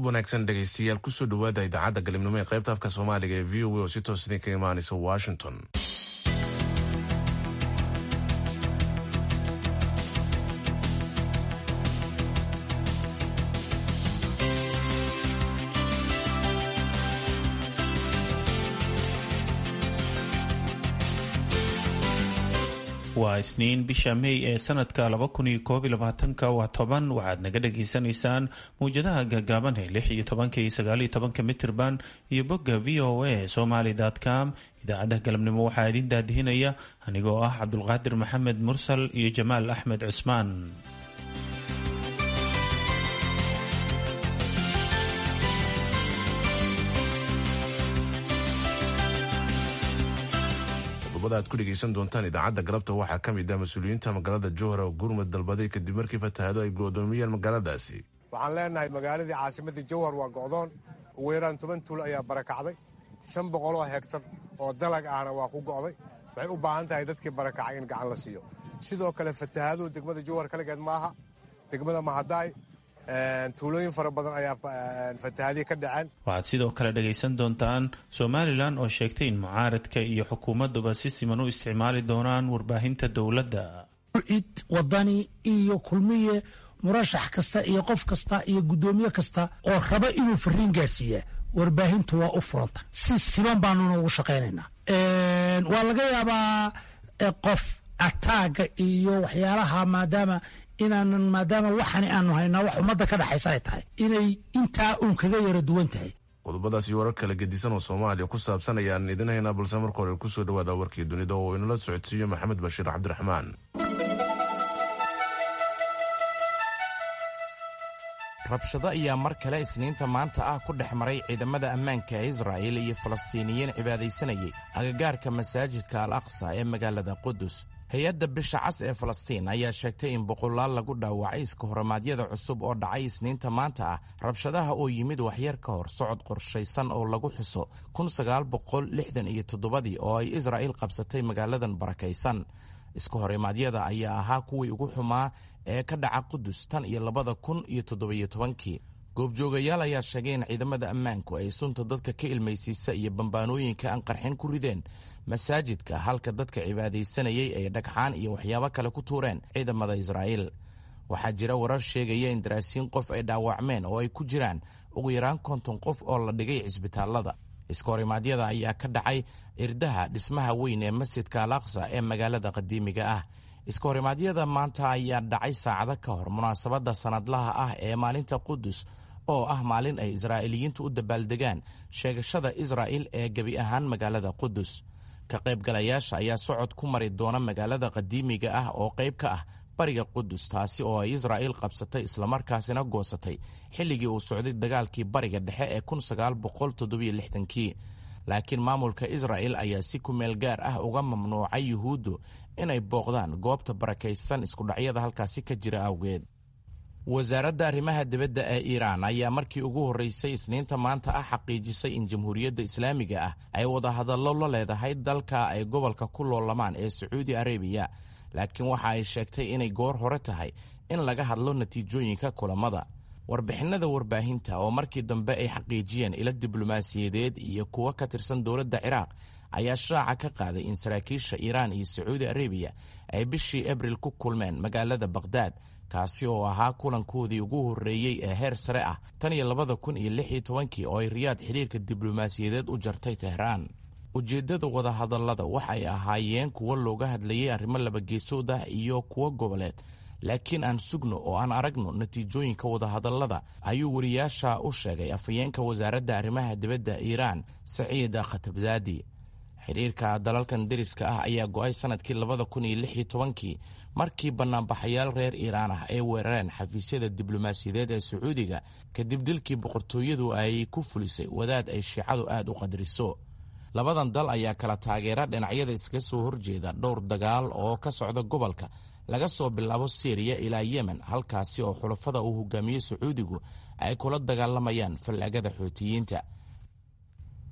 galab wanaagsan dhegaystayaal kusoo dhawaada idaacadda galibnimo ee qaybta afka soomaaliga ee v o a oo si toos idinka imaanaysa washington waa isniin bisha mey ee sanadka laba kun iyo koob iyo labaatanka waa toban waxaad naga dhagaysanaysaan mawjadaha gaagaaban ee lix iyo tobanka iyo sagaal iyo tobanka mitirban iyo bogga v o a somaly com idaacadda galabnimo waxaa idin daadihinaya anigoo ah cabdulqaadir maxamed mursal iyo jamaal axmed cusmaan qodobada aad ku dhegaysan doontaan idaacadda galabta waxaa ka mid ah mas-uuliyiinta magaalada jowhar oo gurmud dalbaday kadib markii fatahaado ay go'doomiyeen magaaladaasi waxaan leenahay magaaladii caasimadda jowhar waa go'doon ugu yaraan toban tuul ayaa barakacday shan boqoloo hegtar oo dalag ahna waa ku go'day waxay u baahan tahay dadkii barakacay in gacan la siiyo sidoo kale fatahaaduhu degmada jowhar kaligeed maaha degmada mahadaay tuulooyin fara badan ayaa fatahaadihi ka dhaceen waxaad sidoo kale dhagaysan doontaan somalilan oo sheegtay in mucaaradka iyo xukuumadduba si siman u isticmaali doonaan warbaahinta dowladda cid wadani iyo kulmiye murashax kasta iyo qof kasta iyo guddoomiye kasta oo raba inuu fariin gaadhsiiya warbaahintu waa u furanta si siman baanuna ugu shaqaynaynaa waa laga yaabaa qof ataaga iyo waxyaalaha maadaama inaanan maadaama waxani aanu haynaa wax ummadda ka dhexaysa ay tahay inay intaa uun kaga yara duwan tahay qodobadaas iyo warar kala gedisan oo soomaaliya ku saabsan ayaan idin haynaa balse marka hore kusoo dhawaada warkii dunida oo inala socodsiiyo maxamed bashiir cabdiraxmaan rabshado ayaa mar kale isniinta maanta ah ku dhex maray ciidamada ammaanka ee israa'il iyo falastiiniyiin cibaadaysanayay agagaarka masaajidka al aqsa ee magaalada qudus hay-adda bisha cas ee falastiin ayaa sheegtay in boqolaal lagu dhaawacay iska horimaadyada cusub oo dhacay isniinta maanta ah rabshadaha oo yimid waxyar ka hor socod qorshaysan oo lagu xuso iyo toddobadii oo ay israa'iil qabsatay magaaladan barakaysan iska horimaadyada ayaa ahaa kuwii ugu xumaa ee ka dhaca qudus tan iyo labada kun iyo toddobiyo tobankii goobjoogayaal ayaa sheegay in ciidamada ammaanku ay sunta dadka ka ilmaysiisa iyo bambaanooyinka aan qarxin ku rideen masaajidka halka dadka cibaadaysanayay ay dhagxaan iyo waxyaabo kale ku tuureen ciidamada israa'iil waxaa jira warar sheegaya in daraasiin qof ay dhaawacmeen oo ay ku jiraan ugu yaraan konton qof oo la dhigay cisbitaallada iska horimaadyada ayaa ka dhacay irdaha dhismaha weyn ee masjidka al aqsa ee magaalada qadiimiga ah iska horimaadyada maanta ayaa dhacay saacado ka hor munaasabadda sannadlaha ah ee maalinta qudus oo ah maalin ay israa'iiliyiintu u dabaaldegaan sheegashada israa'il ee gebi ahaan magaalada qudus ka qaybgalayaasha ayaa socod ku mari doona magaalada qadiimiga ah oo qayb ka ah bariga qudus taasi oo ay israa'iil qabsatay islamarkaasina goosatay xilligii uu socday dagaalkii bariga dhexe ee kii laakiin maamulka israa'il ayaa si kumeel gaar ah uga mamnuucay yuhuuddu inay booqdaan goobta barakaysan iskudhacyada halkaasi ka jira awgeed wasaaradda arrimaha dibadda ee iiraan ayaa markii ugu horreysay isniinta maanta ah xaqiijisay in jamhuuriyadda islaamiga ah ay wadahadallo la leedahay dalka ay gobolka ku loolamaan ee sacuudi arabiya laakiin waxa ay sheegtay inay goor hore tahay in laga hadlo natiijooyinka kulammada warbixinada warbaahinta oo markii dambe ay xaqiijiyeen ilo diblomaasiyadeed iyo kuwo ka tirsan dowladda ciraaq ayaa shaaca ka qaaday in saraakiisha iiraan iyo sacuudi arabiya ay bishii abril ku kulmeen magaalada bakhdad kaasi oo ahaa kulankoodii ugu horreeyey ee heer sare ah tan iyo labada kun iyo lix iyo tobankii oo ay riyaad xidhiirka diblomaasiyadeed u jartay tehraan ujeeddada wadahadallada waxay ahaayeen kuwo looga hadlayay arrimo labageesood ah iyo kuwo goboleed laakiin aan sugno oo aan aragno natiijooyinka wadahadallada ayuu wariyaasha u sheegay afhayeenka wasaaradda arrimaha dibadda iiraan saciid khatabzaadi xidhiirka dalalkan deriska ah ayaa go'ay sannadkii labada kun iyo lix iyo tobankii markii bannaanbaxayaal reer iiraan ah ay weerareen xafiisyada diblomaasiyadeed ee sacuudiga kadib dilkii boqortooyadu ay ku fulisay wadaad ay shiicadu aad u qadriso labadan dal ayaa kala taageera dhinacyada iskaga soo horjeeda dhowr dagaal oo ka socda gobolka laga soo bilaabo syriya ilaa yemen halkaasi oo xulafada uu hogaamiye sacuudigu ay kula dagaalamayaan fallaagada xootiyiinta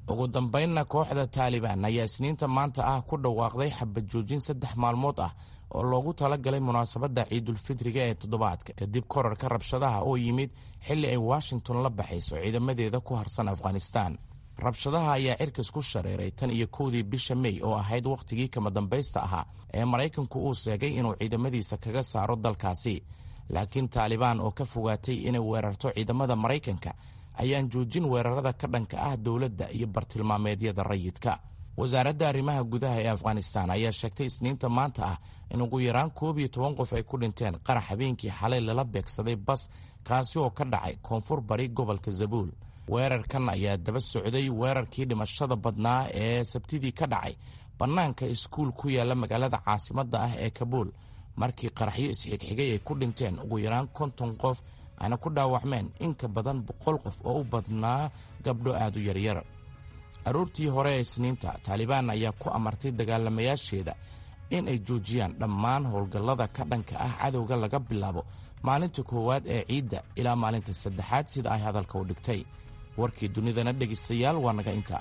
ugu dambaynna kooxda taalibaan ayaa isniinta maanta ah ku dhawaaqday xabad joojin saddex maalmood ah oo loogu talagalay munaasabadda ciidulfidriga ee toddobaadka kadib korarka rabshadaha oo yimid xilli ay washington la baxayso ciidamadeeda ku harsan afghanistaan rabshadaha ayaa cirkas ku shareeray tan iyo kowdii bisha mey oo ahayd wakhtigii kama dambaysta ahaa ee maraykanku uu sheegay inuu ciidamadiisa kaga saaro dalkaasi laakiin taalibaan oo ka fogaatay inay weerarto ciidamada maraykanka ayaan joojin weerarada ka dhanka ah dowladda iyo bartilmaameedyada rayidka wasaaradda arrimaha gudaha ee afghanistan ayaa sheegtay isniinta maanta ah in ugu yaraan koob iyo toban qof ay ku dhinteen qarax habeenkii xalay lala beegsaday bas kaasi oo ka dhacay koonfur bari gobolka zabuul weerarkan ayaa daba socday weerarkii dhimashada badnaa ee sabtidii ka dhacay bannaanka iskuul ku yaalla magaalada caasimadda ah ee kabuul markii qaraxyo isxigxigay ay ku dhinteen ugu yaraan konton qof ayna ku dhaawacmeen in ka badan boqol qof oo u badnaa gabdho aad u yaryar aroortii hore ee isniinta taalibaan ayaa ku amartay dagaalamayaasheeda in ay joojiyaan dhammaan howlgallada ka dhanka ah cadowga laga bilaabo maalinta koowaad ee ciidda ilaa maalinta saddexaad sida ay hadalka u dhigtay warkii dunidana dhegaystayaal waa naga inta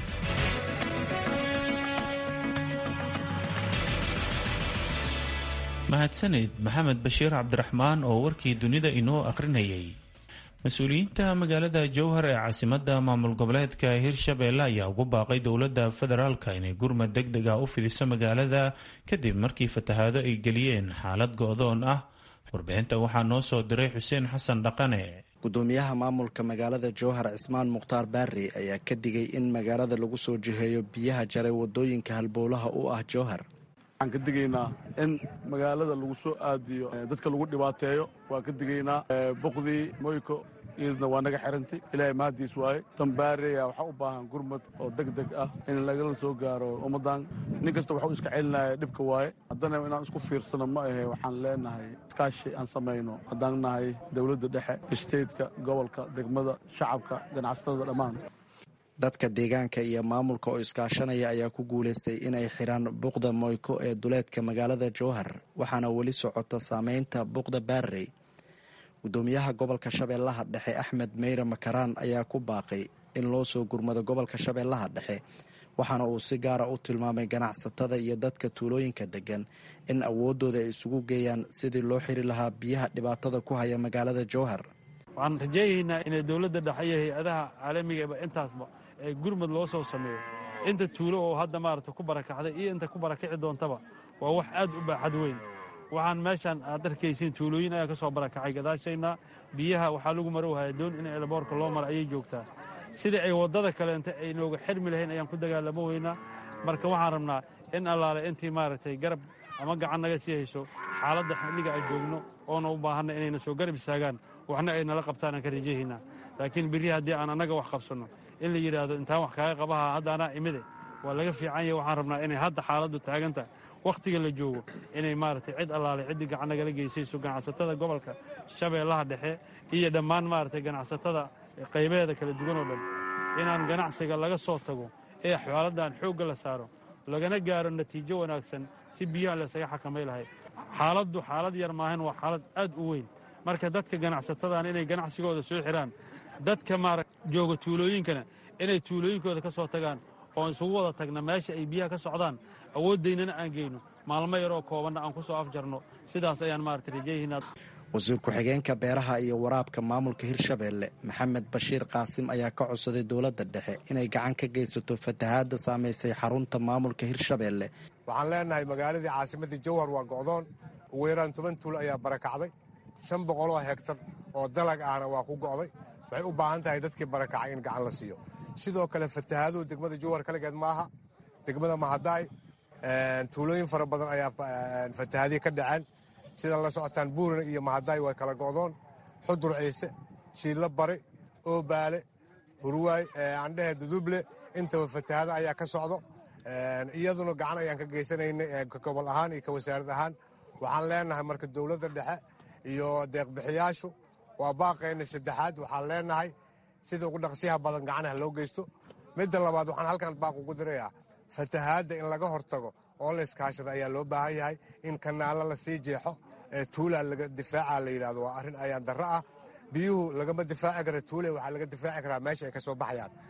mahadsanid maxamed bashiir cabdiraxmaan oo warkii dunida inoo akhrinayay mas-uuliyiinta magaalada jowhar ee caasimadda maamul goboleedka hirshabeelle ayaa ugu baaqay dowladda federaalka inay gurmad deg deg ah u fidiso magaalada kadib markii fatahaado ay geliyeen xaalad go-doon ah warbixinta waxaa noo soo diray xuseen xasan dhaqane gudoomiyaha maamulka magaalada jowhar cismaan mukhtaar baari ayaa ka digay in magaalada lagu soo jiheeyo biyaha jaray wadooyinka halbowlaha u ah jowhar waxaan ka digaynaa in magaalada lagu soo aadiyo dadka lagu dhibaateeyo waan ka digaynaa boqdii moyko iyadna waa naga xirantay ilaahay mahadiis waaye tambaareya waxaa u baahan gurmad oo deg deg ah in lagala soo gaaro ummaddan nin kasta waxuu iska celinaya dhibka waaye haddana inaan isku fiirsano ma ahe waxaan leenahay iskaashi aan samayno haddaan nahay dowladda dhexe isteedka gobolka degmada shacabka ganacsatada dhammaan dadka deegaanka iyo maamulka oo iskaashanaya ayaa ku guulaystay inay xiraan buqda moyko ee duleedka magaalada jowhar waxaana weli socota saameynta buqda baarey gudoomiyaha gobolka shabeellaha dhexe axmed meyre makaraan ayaa ku baaqay in loo soo gurmado gobolka shabeellaha dhexe waxaana uu si gaara u tilmaamay ganacsatada iyo dadka tuulooyinka degan in awooddooda ay isugu geeyaan sidii loo xiri lahaa biyaha dhibaatada ku haya magaalada jowhar waxaan rajaynaynaa inay dowladda dhexe iyo hay-adaha caalamigaeba intaasba ee gurmad loo soo sameeyo inta tuulo oo hadda maarata ku barakacday iyo inta ku barakici doontaba waa wax aad u baaxad weyn waxaan meeshaan aad arkaysiin tuulooyin ayaa ka soo barakacay gadaashayna biyaha waxaa lagu marowhaya doon in eelaboorka loo mara ayay joogtaa sidai ay waddada kaleenta ay nooga xirmi lahayn ayaan ku dagaalamo weynaa marka waxaan rabnaa in allaale intii maaragtay garab ama gacan naga sii hayso xaaladda xilliga aan joogno oona u baahanna inayna soo garab istaagaan waxna ay nala qabtaan aan ka rajahaynaa laakiin berri haddii aan annaga wax qabsanno in la yidhaahdo intaan wax kaaga qabaha hadda anaa imide waa laga fiican yahe waxaan rabnaa inay hadda xaaladdu taagantahay wakhtiga la joogo inay maaragtay cid allaale ciddii gacan nagala geysayso ganacsatada gobolka shabeellaha dhexe iyo dhammaan maaragtay ganacsatada qaybaheeda kala duwan oo dhan inaan ganacsiga laga soo tago ee xaaladdan xoogga la saaro lagana gaaro natiijo wanaagsan si biyaha laysaga xakamay lahay xaaladdu xaalad yar maahan waa xaalad aad u weyn marka dadka ganacsatadaan inay ganacsigooda soo xiraan dadka maara jooga tuulooyinkana inay tuulooyinkooda ka soo tagaan oo isugu wada tagna meesha ay biyaha ka socdaan awooddaynana aan geyno maalmo yaroo koobanna aan ku soo afjarno sidaas ayaan maarata rajayahinaa wasiir ku-xigeenka beeraha iyo waraabka maamulka hirshabeelle maxamed bashiir qaasim ayaa ka codsaday dowladda dhexe inay gacan ka geysato fatahaadda saamaysay xarunta maamulka hirshabeelle waxaan leenahay magaaladii caasimadii jowhar waa go'doon ugu yaraan toban tuul ayaa barakacday shan boqoloo hegtar oo dalag ahna waa ku go'day waxay u baahan tahay dadkii barakacay in gacan la siiyo sidoo kale fatahaaduhu degmada jowhar kaligeed maaha degmada mahadaay tuulooyin fara badan ayaa fatahaadiya ka dhaceen sida la socotaan buurina iyo mahadaay way kala go'doon xudur ciise shiidlo bari oobaale hurwaay andhehe duduble intaba fatahaado ayaa ka socdo iyaduna gacan ayaan ka geysanaynay gobol ahaan iyo ka wasaarad ahaan waxaan leenahay marka dowladda dhexe iyo deeqbixiyaashu waa baaqayna saddexaad waxaan leenahay sida ugu dhaqsiyaha badan gacanaha loo geysto midda labaad waxaan halkan baaq ugu dirayaa fatahaadda in laga hortago oo la iskaashada ayaa loo baahan yahay in kanaalo la sii jeexo tuula laga difaaca la yidhahdo waa arrin ayaan darro ah biyuhu lagama difaaci kara tuule waxaa laga difaaci karaa meesha ay ka soo baxayaan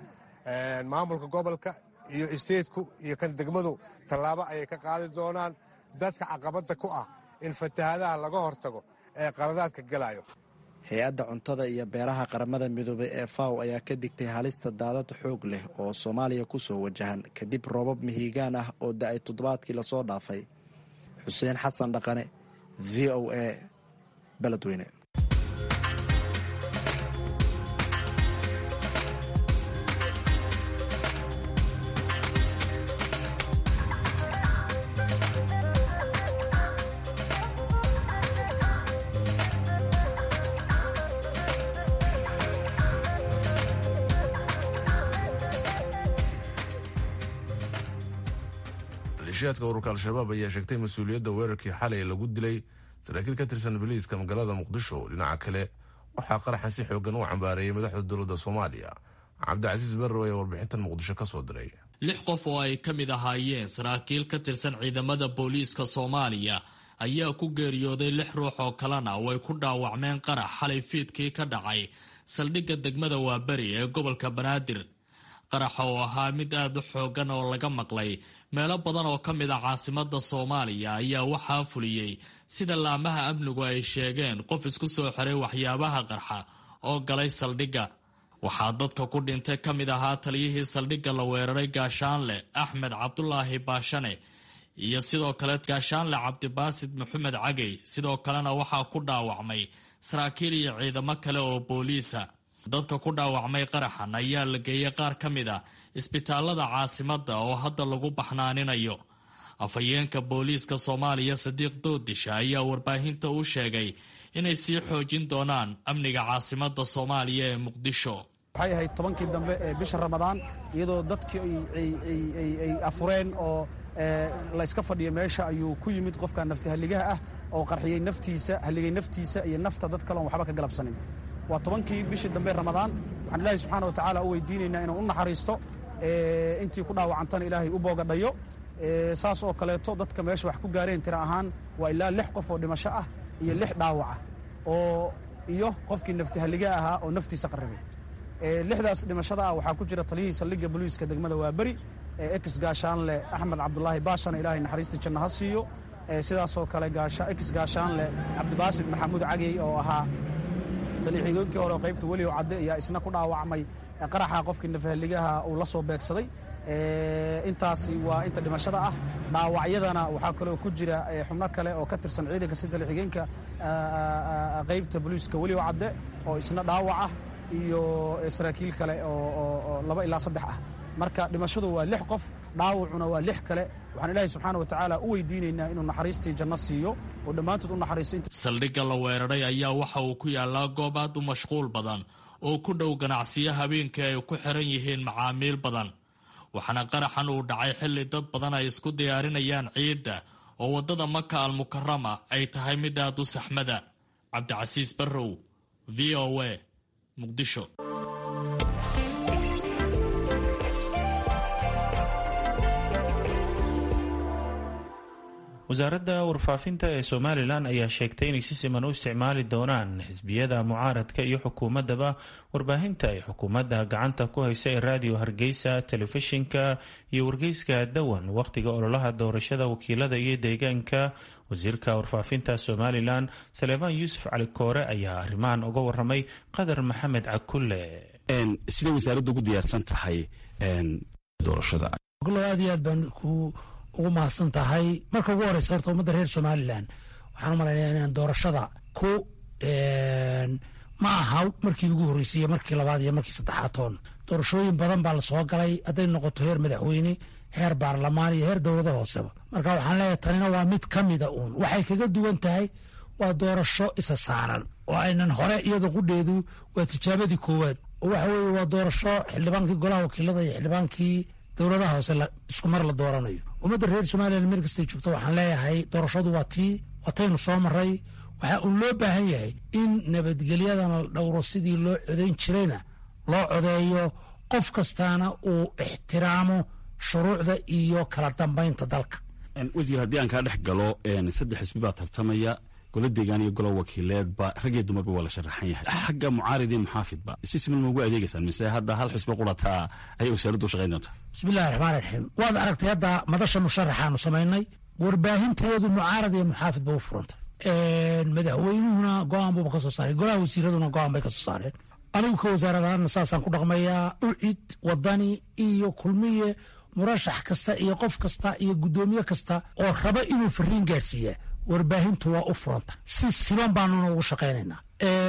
maamulka gobolka iyo isteedku iyo kan degmadu tallaabo ayay ka qaadi doonaan dadka caqabadda ku ah in fatahaadaha laga hortago ee qaladaadka gelayo hay-adda cuntada iyo beeraha qaramada midoobay ee faw ayaa ka digtay halista daadad xoog leh oo soomaaliya ku soo wajahan kadib roobab mihigaan ah oo da-ay toddobaadkii lasoo dhaafay xuseen xasan dhaqane v o a beledweyne maleeshiyaadka ururka al-shabaab ayaa sheegtay mas-uuliyadda weerarkii xalay lagu dilay saraakiil ka tirsan biliiska magaalada muqdisho dhinaca kale waxaa qaraxan si xoogan u cambaareeyay madaxda dowladda soomaaliya cabdicasiis barrow ayaa warbixintan muqdisho ka soo diray lix qof oo ay ka mid ahaayeen saraakiil ka tirsan ciidamada booliiska soomaaliya ayaa ku geeriyooday lix ruux oo kalena oo ay ku dhaawacmeen qarax xalay fiidkii ka dhacay saldhigga degmada waaberi ee gobolka banaadir qaraxa oo ahaa mid aad u xoogan oo laga maqlay meelo badan oo ka mid a caasimada soomaaliya ayaa waxaa fuliyey sida laamaha amnigu ay sheegeen qof isku soo xiray waxyaabaha qarxa oo galay saldhigga waxaa dadka ku dhintay ka mid ahaa taliyihii saldhigga la weeraray gaashaanle axmed cabdulaahi baashane iyo sidoo kale gaashaanle cabdibaasid maxamed cagey sidoo kalena waxaa ku dhaawacmay saraakiil iyo ciidamo kale oo booliisa dadka ku dhaawacmay qaraxan ayaa la geeyey qaar ka mid a isbitaalada caasimadda oo hadda lagu baxnaaninayo afhayeenka booliiska soomaaliya sadiiq doodisha ayaa warbaahinta u sheegay inay sii xoojin doonaan amniga caasimadda soomaaliya ee muqdisho waxay ahayd tobankii dambe ee bisha ramadaan iyadoo dadkii ay afureen oo layska fadhiya meesha ayuu ku yimid qofka nafti halligaha ah oo qarxiyey naftiisa halligay naftiisa iyo nafta dad kale on waxba ka galabsanin waa tobankii bishii dambe ramadaan waxaan ilaahay subxaana wa tacaala u weydiinaynaa inuu u naxariisto intii ku dhaawacantana ilaahay u boogadhayo saas oo kaleeto dadka meesha wax ku gaareen tira ahaan waa ilaa lix qof oo dhimasho ah iyo lix dhaawaca oo iyo qofkii nafti halliga ahaa oo naftiisa qarribay lixdaas dhimashada ah waxaa ku jira taliyihii saldhigga boliiska degmada waaberi ex gaashaanle axmed cabdulaahi baashana ilaahay naxariista janno ha siiyo sidaasoo kale ex gaashaanle cabdibaasid maxamuud cagey oo ahaa talixiigoonkii hore qaybta weliw cadde ayaa isna ku dhaawacmay qaraxa qofkii nafahaligaha uu la soo beegsaday intaasi waa inta dhimashada ah dhaawacyadana waxaa kaloo ku jira xubno kale oo ka tirsan ciidanka si talixiigeenka qaybta boliiska weliw cadde oo isna dhaawaca iyo saraakiil kale oo laba ilaa saddex ah marka dhimashadu waa lix qof dhaawacuna waa lix kale waxaan ilaahay subxaana wa tacaala u weydiinaynaa inuu naxariistii janno siiyo oo dhammaantood u naxariisto saldhigga la weeraray ayaa waxa uu ku yaallaa goob aad u mashquul badan oo ku dhow ganacsiyo habeenkii ay ku xiran yihiin macaamiil badan waxaana qaraxan uu dhacay xilli dad badan ay isku diyaarinayaan ciidda oo waddada maka almukarama ay tahay mid aad u saxmada cabdicasiis barrow v o a muqdisho wasaaradda warfaafinta ee somalilan ayaa sheegtay inay si siman u isticmaali doonaan xisbiyada mucaaradka iyo xukuumaddaba warbaahinta ay xukuumadda gacanta ku haysa ee raadiyo hargeysa telefishinka iyo wargeyska dawan wakhtiga ololaha doorashada wakiilada iyo deegaanka wasiirka warfaafinta somalilan saleebaan yuusuf cali koore ayaa arrimahan uga waramay qadar maxamed cakulle siday wasaaraddu ugu diyaarsan tahay doorashada aad iyo aad baan ugu mahadsan tahay marka ugu horeysa horta ummadda reer somalilan waxaan u malaynaya inaan doorashada ku ma aha markii ugu horreysay iyo markii labaad iyo markii saddexaad toon doorashooyin badan baa la soo galay hadday noqoto heer madaxweyne heer baarlamaan iyo heer dowlada hooseba marka waxaan leeyahay tanina waa mid ka mida uun waxay kaga duwan tahay waa doorasho isa saaran oo aynan hore iyada qudheedu waa tijaabadii koowaad oo waxa weeye waa doorasho xildhibaankii golaha wakiilada iyo xildhibaankii dowladaha hoose isku mar la dooranayo ummadda reer somalilan meel kastay joogto waxaan leeyahay doorashadu waa tii wataynu soo maray waxaa uun loo baahan yahay in nabadgelyadana la dhowro sidii loo codayn jirayna loo codeeyo qof kastaana uu ixtiraamo shuruucda iyo kala dambaynta dalka wasiir haddii aan kaa dhex galo saddex xisbi baa tartamaya golo deegaan iyo golo wakiileedba rag iyo dumarba waa la sharaxan yahay xagga mucaarid iyo muxaafidba si siman ma ugu adeegaysaan mise hadda hal xisbo qurataa ayay wasaaraddu u shaqayn doontaa bismillahi raxmaan raxiim waad aragtay hadda madasha musharaxaanu samaynay warbaahinteedu mucaarad iyo muxaafid ba u furantay madaxweynuhuna go-aan buuba ka soo saaray golaha wasiiraduna go-aan bay ka soo saareen anigu ka wasaaradahaana saasaan ku dhaqmayaa ucid wadani iyo kulmiye murashax kasta iyo qof kasta iyo guddoomiye kasta oo raba inuu fariin gaadhsiiyaa warbaahintu waa u furanta si siban baanuna ugu shaqaynaynaa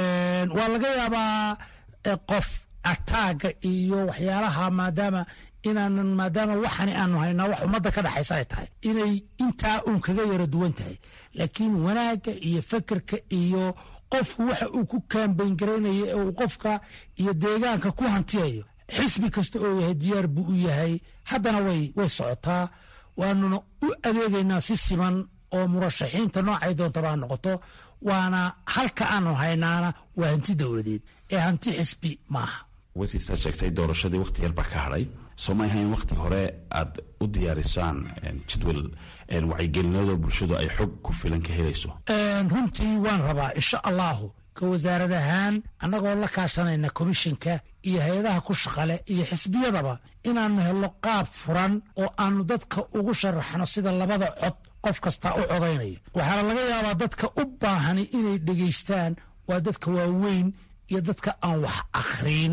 waa laga yaabaa qof ataaga iyo waxyaalaha maadaama inaanan maadaama waxani aanu haynaa wax ummadda ka dhexaysa ay tahay inay intaa uun kaga yaro duwan tahay laakiin wanaagga iyo fekerka iyo qofku waxa uu ku kaambayn garaynaya ee uu qofka iyo deegaanka ku hantiyayo xisbi kasta oo yahay diyaar buu u yahay haddana way way socotaa waanuna u adeegaynaa si siman oo murashaxiinta noocay doontaba ha noqoto waana halka aanu haynaana waa hanti dowladeed ee hanti xisbi maaha wasiirsaad sheegtay doorashadii wakhti yar baa ka hadhay soo ma ahayn wakhti hore aad u diyaarisaan jadwal wacyigelinadoo bulshadu ay xog ku filan ka helayso runtii waan rabaa insha allahu ka wasaarad ahaan annagoo la kaashanayna komishinka iyo hay-adaha ku shaqale iyo xisbiyadaba inaannu helno qaab furan oo aanu dadka ugu sharaxno sida labada cod qof kasta u codaynayo waxaana laga yaabaa dadka u baahani inay dhegaystaan waa dadka waaweyn iyo dadka aan wax akhriin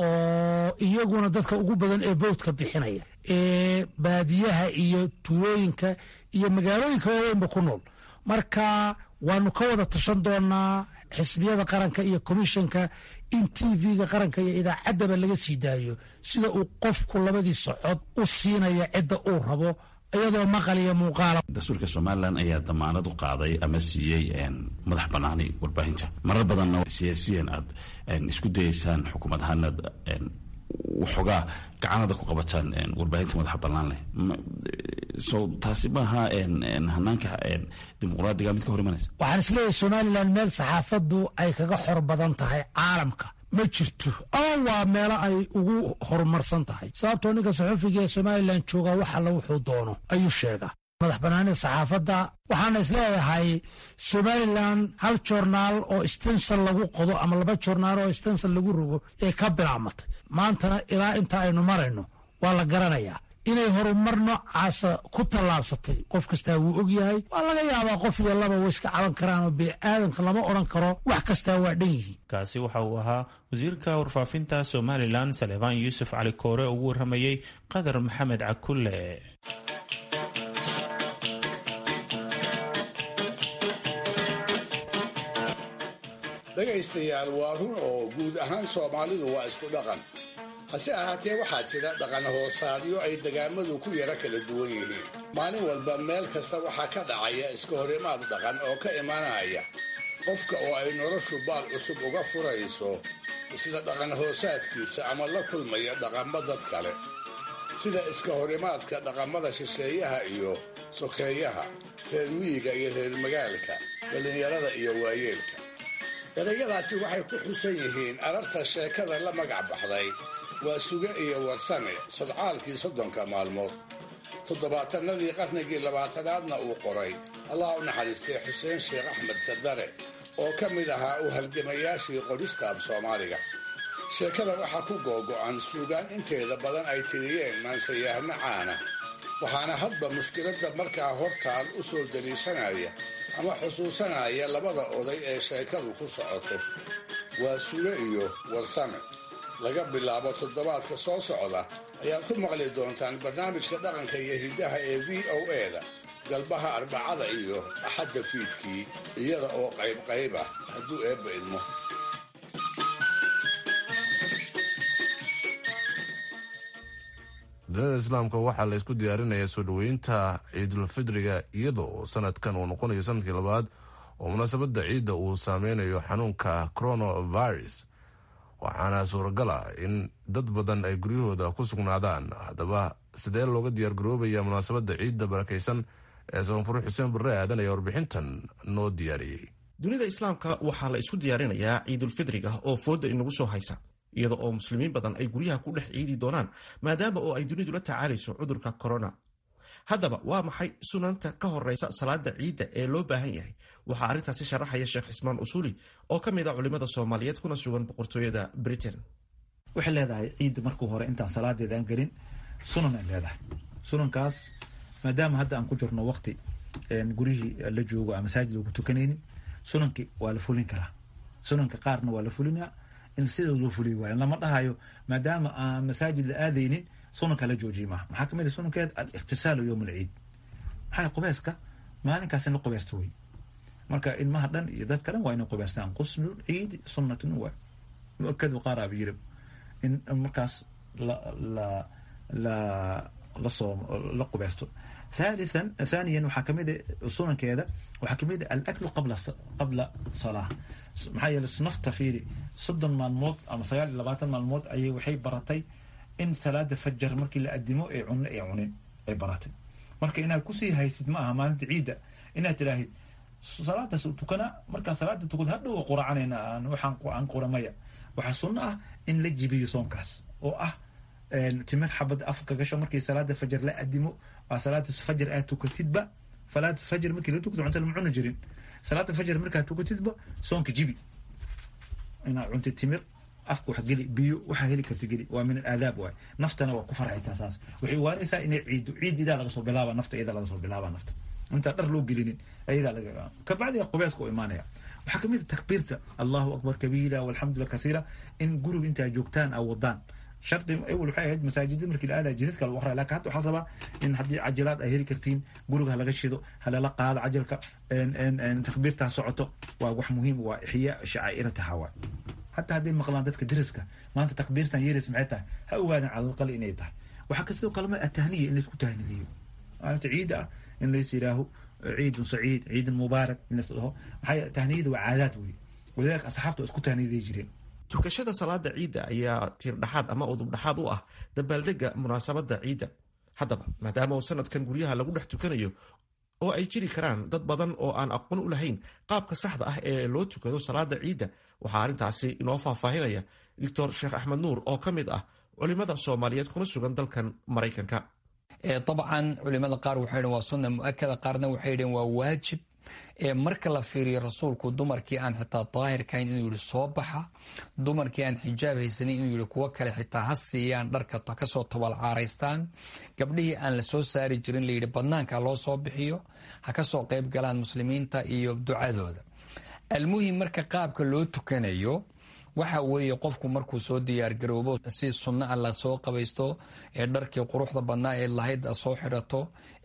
oo iyaguna dadka ugu badan ee bowdka bixinaya ee baadiyaha iyo tuulooyinka iyo magaalooyinka waaweynba ku nool marka waanu ka wada tashan doonaa xisbiyada qaranka iyo komishanka in t v-ga qaranka iyo idaacaddaba laga sii daayo sida uu qofku labadiisa cod u siinaya cidda uu rabo iyadoo maqal iyo muuqaala dastuurka somalilan ayaa damaanad u qaaday ama siiyey madax banaani warbaahinta marar badanna siyaasiyan aad isku dayeysaan xukuumad ahaanaad waxoogaa gacanada ku qabataan warbaahinta madaxa bannaan leh so taasi maaha hanaanka dimuqraadiga mid ka hor imanaysa waxaan isleeyahay somalilan meel saxaafaddu ay kaga xor badan tahay caalamka ma jirto ama waa meelo ay ugu horumarsan tahay sababtoo ninka saxufiga ee somalilan joogaa wax alla wuxuu doono ayuu sheegaa madax banaanida saxaafadda waxaana isleeyahay somalilan hal joornaal oo stensal lagu qodo ama laba joornaal oo stensal lagu rogo ee ka bilaabmatay maantana ilaa inta aynu marayno waa la garanayaa inay horumar noocaasa ku tallaabsatay qof kastaa wuu og yahay waa laga yaabaa qof iyo laba way iska caban karaan oo bini'aadamka lama odhan karo wax kastaa waa dhan yihiin kaasi waxa uu ahaa wasiirka warfaafinta somalilan salebaan yuusuf cali koore ugu warramayey qadar maxamed cakulle dhegaystayaal waa run oo guud ahaan soomaalidu waa isku dhaqan hase ahaatee waxaa jira dhaqan hoosaadyo ay degaamadu ku yara kala duwan yihiin maalin walba meel kasta waxaa ka dhacaya iska horimaad dhaqan oo ka imanaya qofka oo ay noloshu baal cusub uga furayso isla dhaqan hoosaadkiisa ama la kulmaya dhaqammo dad kale sida iska horimaadka dhaqamada shisheeyaha iyo sokeeyaha reer miyiga iyo reer magaalka dhallinyarada iyo waayeelka erayadaasi waxay ku xusan yihiin ararta sheekada la magac baxday waa suge iyo warsame sodcaalkii soddonka maalmood toddobaatanadii qarnigii labaatanaadna uu qoray allah u naxariistay xuseen sheekh axmed kadare oo ka mid ahaa u halgamayaashii qoristaab soomaaliga sheekada waxaa ku googo'an suugaan inteeda badan ay tiriyeen maansayahno caana waxaana hadba mushkiladda markaa hortaal u soo daliishanaya ama xusuusanaya labada oday ee sheekadu ku socoto waa suge iyo warsame laga bilaabo toddobaadka soo socda ayaad ku maqli doontaan barnaamijka dhaqanka iyo hiddaha ee v o e-da galbaha arbacada iyo axadda fiidkii iyada oo qaybqayb ah hadduu eebba idmo dunida islaamka waxaa la isku diyaarinayaa soo dhoweynta ciidulfidriga iyada oo sanadkan uu noqonayo sanadkii labaad oo munaasabadda ciidda uu saameynayo xanuunka coronavirus waxaana suuragal ah in dad badan ay guryahooda ku sugnaadaan haddaba sidee looga diyaargaroobaya munaasabadda ciidda barakaysan ee sabanfure xuseen barre aadan ayaa warbixintan noo diyaariyey dunida islaamka waxaa la isku diyaarinayaa ciidulfidriga oo fooda inagu soo haysa iyada oo muslimiin badan ay guryaha ku dhex ciidi doonaan maadaama oo ay dunidu la tacaalayso cudurka corona haddaba waa maxay sunanta ka horeysa salaada ciidda ee loo baahan yahay waxaa arrintaasi sharaxaya sheekh cismaan usuuli oo ka mid a culimada soomaaliyeed kuna sugan boqortooyada britain waxay leedahay ciidda markuu hore intaan salaadeeda aan gelin sunan ay leedahay sunankaas maadaama hadda aan ku jirno waqti gurihii la joogo aan masaajid lagu tukanaynin sunanki waa la fulin karaa sunanka qaarna waa la fulinaa in sida loo fuliy waayo lama dhahayo maadaama aan masaajid la aadaynin sunanka la joojiye maaha maxaa kamid a sunankeed alikhtisaalu yowm alciid maxaa qubeyska maalinkaas in la qubeysto wey marka ilmaha dhan iyo dadka dhan waa inay qubeystaan quslu ciidi sunnatun waa muakadu qaar aba yiri in markaas la la la lasoo la qubeysto thalithan thaniyan waxaa kamid a sunankeeda waxaa kamid a alaklu qabla qabla salaa maxaa yeele nafta fiiri soddon maalmood ama sagaal iyo labaatan maalmood ayay waxay baratay in salaada fajar markii la adimo ee cunno ee cunin ay baratay marka inaad kusii haysid ma aha maalinta ciidda inaad tiraahid salaadaas tukana markaa salaada tukad hadhow quracanayna waxaan aan quramaya waxaa sunno ah in la jibiyo soonkaas oo ah timir xabad afka gasho markii salaada fajar la adimo waa salaada fajar aad tukatidba salaada fajar markii la tukto cunta lama cuni jirin salaada fajar markaad tukatidba soonka jibi inaad cunta timir afka wax geli biyo waxaa heli karta geli waa min alaadaab waay naftana waa ku farxaysaa saas waxay waanaysaa inay ciido ciid idaa laga soo bilaaba nafta idaa laga soo bilaaba nafta intaan dhar loo gelinin ayadaa laga kabacdiga qubeeska u imaanaya waxaa kamid a takbiirta allahu akbar kabiira walxamdulillah kasiira in guriga intaa joogtaan a wadaan shardi awel waxay ahayd masaajida markii la aadaya jidadka lagu aqraya lakin hadda waxaa la rabaa in haddii cajilaad ay heli kartiin guriga halaga shido halala qaado cajalka takbiirtaa socoto waa wax muhiim waa ixyaa shacaa'irataha waay hataa hadday maqlaan dadka deriska maanta takbiirtan yeeris maxay tahay ha ogaadan calalqali inay tahay waxaa kasidoo kalema atahniya in laisku tahnidiyo maalinta ciida ah in lais yidhaaho ciidun saciid ciidun mubaarak in lais dhaho maxaa tahniyada waa caadaad wey walidaalika asxaabta waa isku tahniyaday jireen tukashada salaada ciidda ayaa tiirdhaxaad ama udubdhaxaad u ah dabaaldega munaasabada ciidda haddaba maadaama uu sanadkan guryaha lagu dhex tukanayo oo ay jiri karaan dad badan oo aan aqoon u lahayn qaabka saxda ah ee loo tukado salaada ciidda waxaa arrintaasi inoo faahfaahinaya doctor sheekh axmed nuur oo ka mid ah culimada soomaaliyeed kuna sugan dalkan maraykanka dabcan culimada qaar waxay dhn waa sunna muakada qaarna waxay dheen waa waajib marka la fiiriyo rasuulku dumarkii aan xitaa daahirkahayn inuu yihi soo baxa dumarkii aan xijaab haysanin inuu yihi kuwo kale xitaa ha siiyaan dharka kasoo tabalcaaraystaan gabdhihii aan la soo saari jirin layidhi badnaanka loo soo bixiyo ha kasoo qayb galaan muslimiinta iyo ducadooda almuhim marka qaabka loo tukanayo waxa weeye qofku markuu soo diyaargaroobo si sunno a la soo qabaysto ee dharkii quruxda badnaa ee lahayd soo xidhato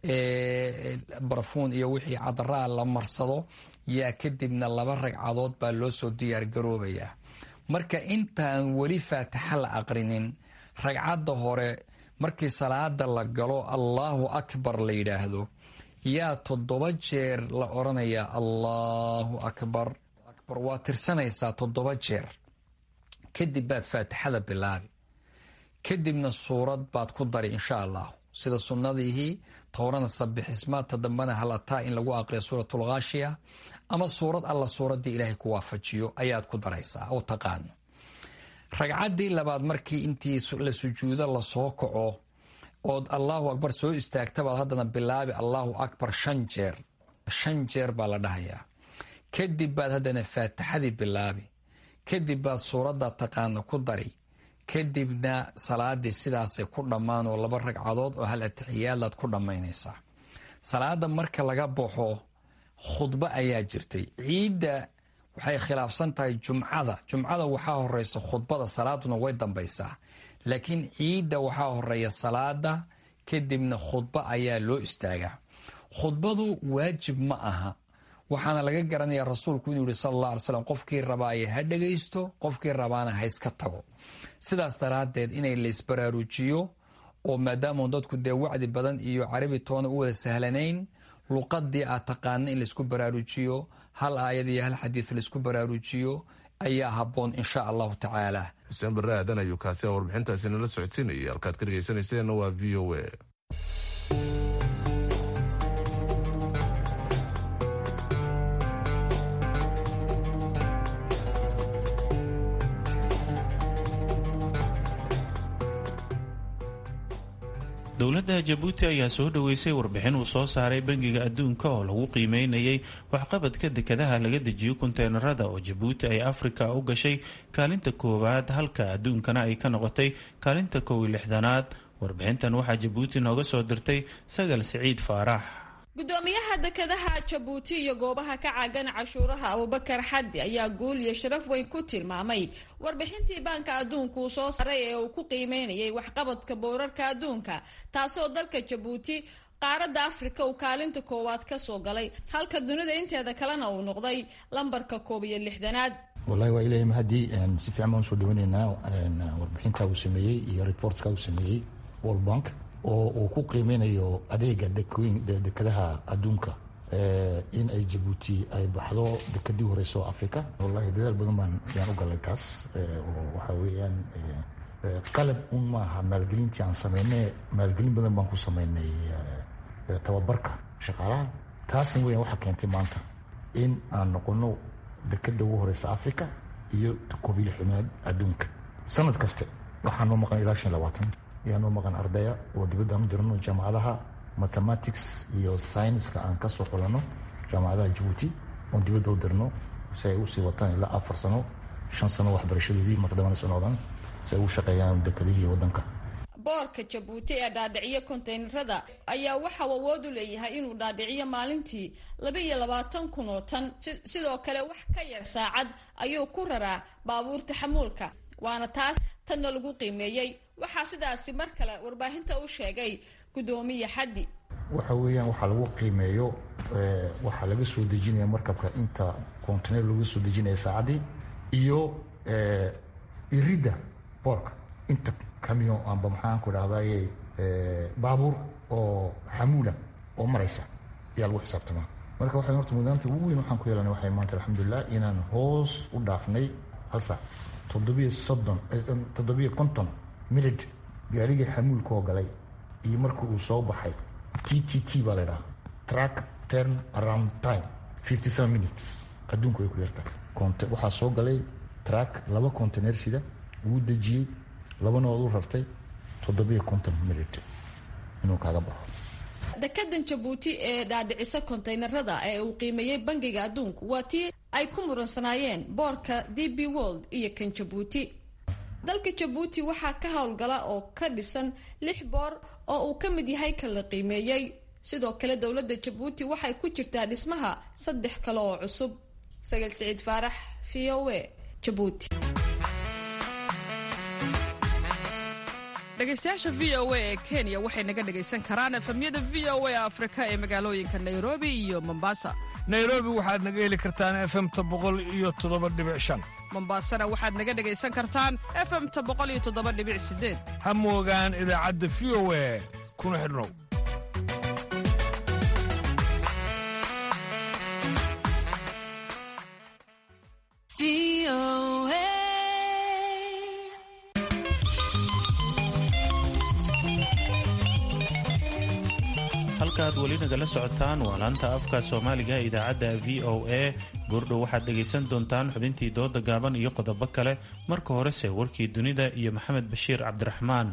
barafuun iyo wixii cadaraa la marsado yaa kadibna laba ragcadood baa loo soo diyaargaroobayaa marka intaan weli faatixa la aqrinin ragcadda hore markii salaada la galo allaahu akbar la yidhaahdo yaa toddoba jeer la odhanayaa allaahu akbar waa tirsanaysaa toddoba jeer kadib baad faatixada bilaabi kadibna suurad baad ku dari insha allahu sida sunnadiihii towrana sabixisma ta dambana halataa in lagu aqriyo suuratul khaashiya ama suurad alla suuraddii ilaahay ku waafajiyo ayaad ku daraysaa oo taqaano ragcaddii labaad markii intii la sujuudo lasoo kaco ood allahu akbar soo istaagtabaad haddana bilaabi allahu akbar shan jeer shan jeer baa la dhahayaa kadib baad haddana faatixadii bilaabi kadib baad suuradda taqaano ku dari kadibna salaadii sidaasay ku dhammaan oo laba ragcadood oo hal atixiyaadlaad ku dhammaynaysaa salaada marka laga baxo khudbo ayaa jirtay ciidda waxay khilaafsan tahay jumcada jumcada waxaa horeysa khudbada salaaduna way dambaysaa laakiin ciidda waxaa horeeya salaada kadibna khudbo ayaa loo istaagaa khudbadu waajib ma aha waxaana laga garanayaa rasuulku inuu yihi sal alla alay slam qofkii rabaaye ha dhagaysto qofkii rabaana ha iska tago sidaas daraaddeed inay laysbaraarujiyo oo maadaama dadku dee wacdi badan iyo carabi toona u wada sahlanayn luqadii aad taqaana in laysku baraarujiyo hal aayad iyo hal xadiid laysku baraarujiyo ayaa habboon insha allahu tacaala xuseen barre aadan ayuu kaasi a warbixintaasi nala socodsiinayay halkaad ka dhegaysanayseena waa v o a dowladda jabuuti ayaa soo dhoweysay warbixin uu soo saaray bangiga adduunka oo lagu qiimeynayay waxqabadka dekadaha laga dejiyo konteynerada oo jabuuti ay afrika u gashay kaalinta koowaad halka adduunkana ay ka noqotay kaalinta kow iyo lixdanaad warbixintan waxaa jabuuti nooga soo dirtay sagal siciid faarax gudoomiyaha dekadaha jabuuti iyo goobaha ka caagan cashuuraha abubakar xaddi ayaa guul iyo sharaf weyn ku tilmaamay warbixintii baanka adduunka uu soo saaray ee uu ku qiimeynayay waxqabadka boorarka adduunka taasoo dalka jabuuti qaaradda afrika uu kaalinta koowaad ka soo galay halka dunida inteeda kalena uu noqday lambarka koob iyo lixdanaad wallahi waa ilahay mahadii si fiican baan usoo dhaweyneynaa warbixinta uu sameeyey iyo reportka uu sameeyey world bank oo uu ku qiimeynayo adeega dekadaha adduunka in ay jabuuti ay baxdo dekadii horeyso africa wallahi dadaal badan baan yaan u galay taas oo waxaa weeyaan qalab un maaha maalgelintii aan sameynay maalgelin badan baan ku sameynay tababarka shaqaalaha taasna weyan waxaa keentay maanta in aan noqono dekada ugu horeysa africa iyo koob iyo lixdanaad adduunka sanad kaste waxaa noo maqan ilaa shan labaatan ayaa noo maqan ardaya oo dibadda aan u dirano jaamacadaha mathematics iyo scienska aan kasoo xulano jaamacadaha jabuuti oon dibadda u dirno si ay usii wataan ilaa afar sano shan sano waxbarashadoodii maqdamana socdaan si ay u shaqeeyaan dekadihii wadanka boorka jabuuti ee dhaadhiciyo konteynerada ayaa waxauu awood u leeyahay inuu dhaadhiciyo maalintii laba iyo labaatan kun oo tan sidoo kale wax ka yar saacad ayuu ku raraa baabuurta xamuulka waana taas tanna lagu qiimeeyey waxaa sidaasi mar kale warbaahinta u sheegay gudoomiye xaddi waxa weeyaan waxaa lagu qiimeeyo waxaa laga soo dejinaya markabka inta contener laga soo dejinaya saacaddii iyo iridda boorka inta camion amba maxaan ku dhahdaye baabuur oo xamuula oo maraysa ayaa lagu xisaabtamaa marka waxay horta mudaanta ugu weyn waxaan ku yeelanay waxay maanta alxamdulilah inaan hoos u dhaafnay hal saac toddobiyo soddon toddobiyo konton minute gaarigii xamuulkaoo galay iyo marka uu soo baxay t t t baa la dhaha track turn around time fifty seven minutes adduunku way ku yartahay waxaa soo galay track laba contener sida wuu dejiyey labana ood u rartay toddobiyo konton minute inuu kaaga baxo dekadan jabuuti ee dhaadhicisa konteynerada ee uu qiimeeyey bangiga adduunku waa tii ay ku muransanaayeen boorka d b world iyo kan jabuuti dalka jabuuti waxaa ka howlgala oo ka dhisan lix boor oo uu ka mid yahay kan la qiimeeyey sidoo kale dowladda jabuuti waxay ku jirtaa dhismaha saddex kale oo cusub sagal siciid faarax v o a jabuuti dhegaystayaasha v o a ee kenya waxay naga dhegaysan karaan efamyada v o a afrika ee magaalooyinka nairobi iyo mombasa nairobi waxaad naga heli kartaan efemta boqol iyo toddoba dhibic shan mombasana waxaad naga dhegaysan kartaan efemta boqol iyo toddoba dhibic sideed ha moogaan idaacadda v o a kuna xidhnow halkaaad weli nagala socotaan waa laanta afka soomaaliga ee idaacadda v o a goordhow waxaad dhegaysan doontaan xubintii dooda gaaban iyo qodobo kale marka horese warkii dunida iyo maxamed bashiir cabdiraxmaan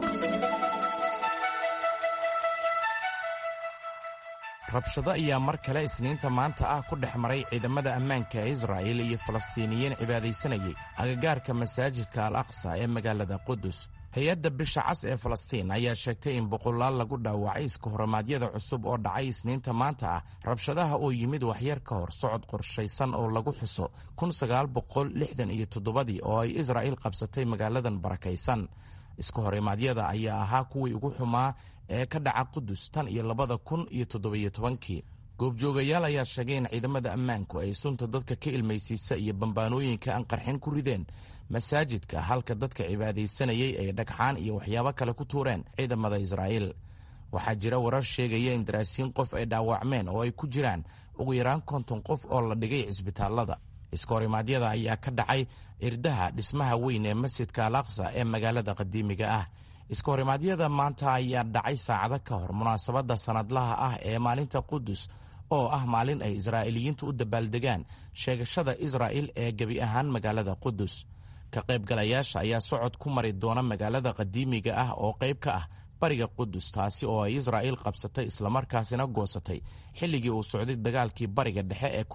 rabshado ayaa mar kale isniinta maanta ah ku dhex maray ciidamada ammaanka ee israa'il iyo falastiiniyiin cibaadaysanayay agagaarka masaajidka al aqsa ee magaalada qudus hay-adda bisha cas ee falastiin ayaa sheegtay in boqolaal lagu dhaawacay iska horimaadyada cusub oo dhacay isniinta maanta ah rabshadaha oo yimid waxyar ka hor socod qorshaysan oo lagu xuso iyo toddobadii oo ay israa'iil qabsatay magaaladan barakaysan iska horimaadyada ayaa ahaa kuwii ugu xumaa ee ka dhaca qudus tan iyo labada kun iyo toddobiyo tobankii goobjoogayaal ayaa sheegay in ciidamada ammaanku ay sunta dadka ka ilmaysiisa iyo bambaanooyinka aan qarxin ku rideen masaajidka halka dadka cibaadaysanayay ay dhagxaan iyo waxyaabo kale ku tuureen ciidamada israa'iil waxaa jira warar sheegaya in daraasiin qof ay dhaawacmeen oo ay ku jiraan ugu yaraan konton qof oo la dhigay cisbitaallada iska horimaadyada ayaa ka dhacay irdaha dhismaha weyn ee masjidka al aqsa ee magaalada qadiimiga ah iska horimaadyada maanta ayaa dhacay saacado ka hor munaasabadda sannadlaha ah ee maalinta qudus oo ah maalin ay israa'iiliyiintu u dabaaldegaan sheegashada israa'il ee gebi ahaan magaalada qudus ka qaybgalayaasha ayaa socod ku mari doona magaalada qadiimiga ah oo qayb ka ah bariga qudus taasi oo ay israa'iil qabsatay islamarkaasina goosatay xilligii uu socday dagaalkii bariga dhexe ee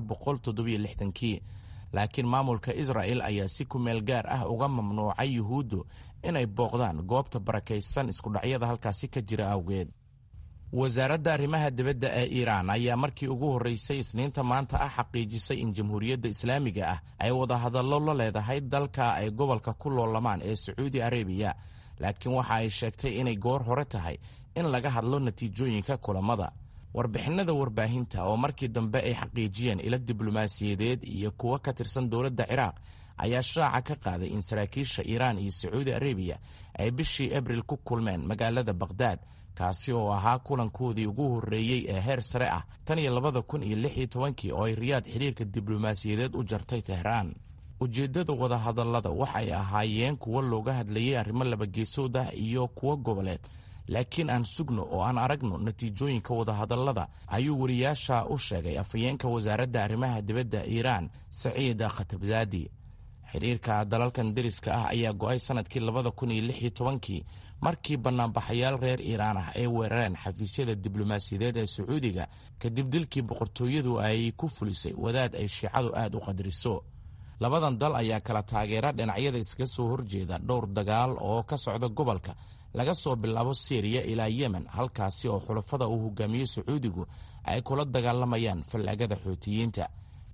kii laakiin maamulka israa'il ayaa si ku meel gaar ah uga mamnuucay yuhuuddu inay booqdaan goobta barakaysan iskudhacyada halkaasi ka jira awgeed wasaaradda arrimaha dibadda ee iiraan ayaa markii ugu horreysay isniinta maanta ah xaqiijisay in jamhuuriyadda islaamiga ah ay wadahadallo la leedahay dalka ay gobolka ku loolamaan ee sacuudi arabiya laakiin waxa ay sheegtay inay goor hore tahay in laga hadlo natiijooyinka kulammada warbixinada warbaahinta oo markii dambe ay xaqiijiyeen ilo diblomaasiyadeed iyo kuwo ka tirsan dowladda ciraaq ayaa shaaca ka qaaday in saraakiisha iiraan iyo sacuudi arabiya ay bishii abril ku kulmeen magaalada bakhdad kaasi oo ahaa kulankoodii ugu horreeyey ee heer sare ah tan iyo labada kun iyo lix iyo tobankii oo ay riyaad xidhiirka diblomaasiyadeed u jartay tehraan ujeeddada wadahadallada waxay ahaayeen kuwo looga hadlayay arrimo labageesood ah iyo kuwo goboleed laakiin aan sugno oo aan aragno natiijooyinka wadahadallada ayuu wariyaasha u sheegay afhayeenka wasaaradda arrimaha dibadda iiraan saciid khatabzaadi xidhiirka dalalkan deriska ah ayaa go'ay sannadkii labada kun iyo lix iyo tobankii markii bannaanbaxayaal reer iiraan ah ay weerareen xafiisyada diblomaasiyadeed ee sacuudiga kadib dilkii boqortooyadu ay ku fulisay wadaad ay shiicadu aad u qadriso labadan dal ayaa kala taageera dhinacyada iskaga soo horjeeda dhowr dagaal oo ka socda gobolka laga soo bilaabo syriya ilaa yemen halkaasi oo xulafada uu hogaamiyo sacuudigu ay kula dagaalamayaan fallaagada xootiyiinta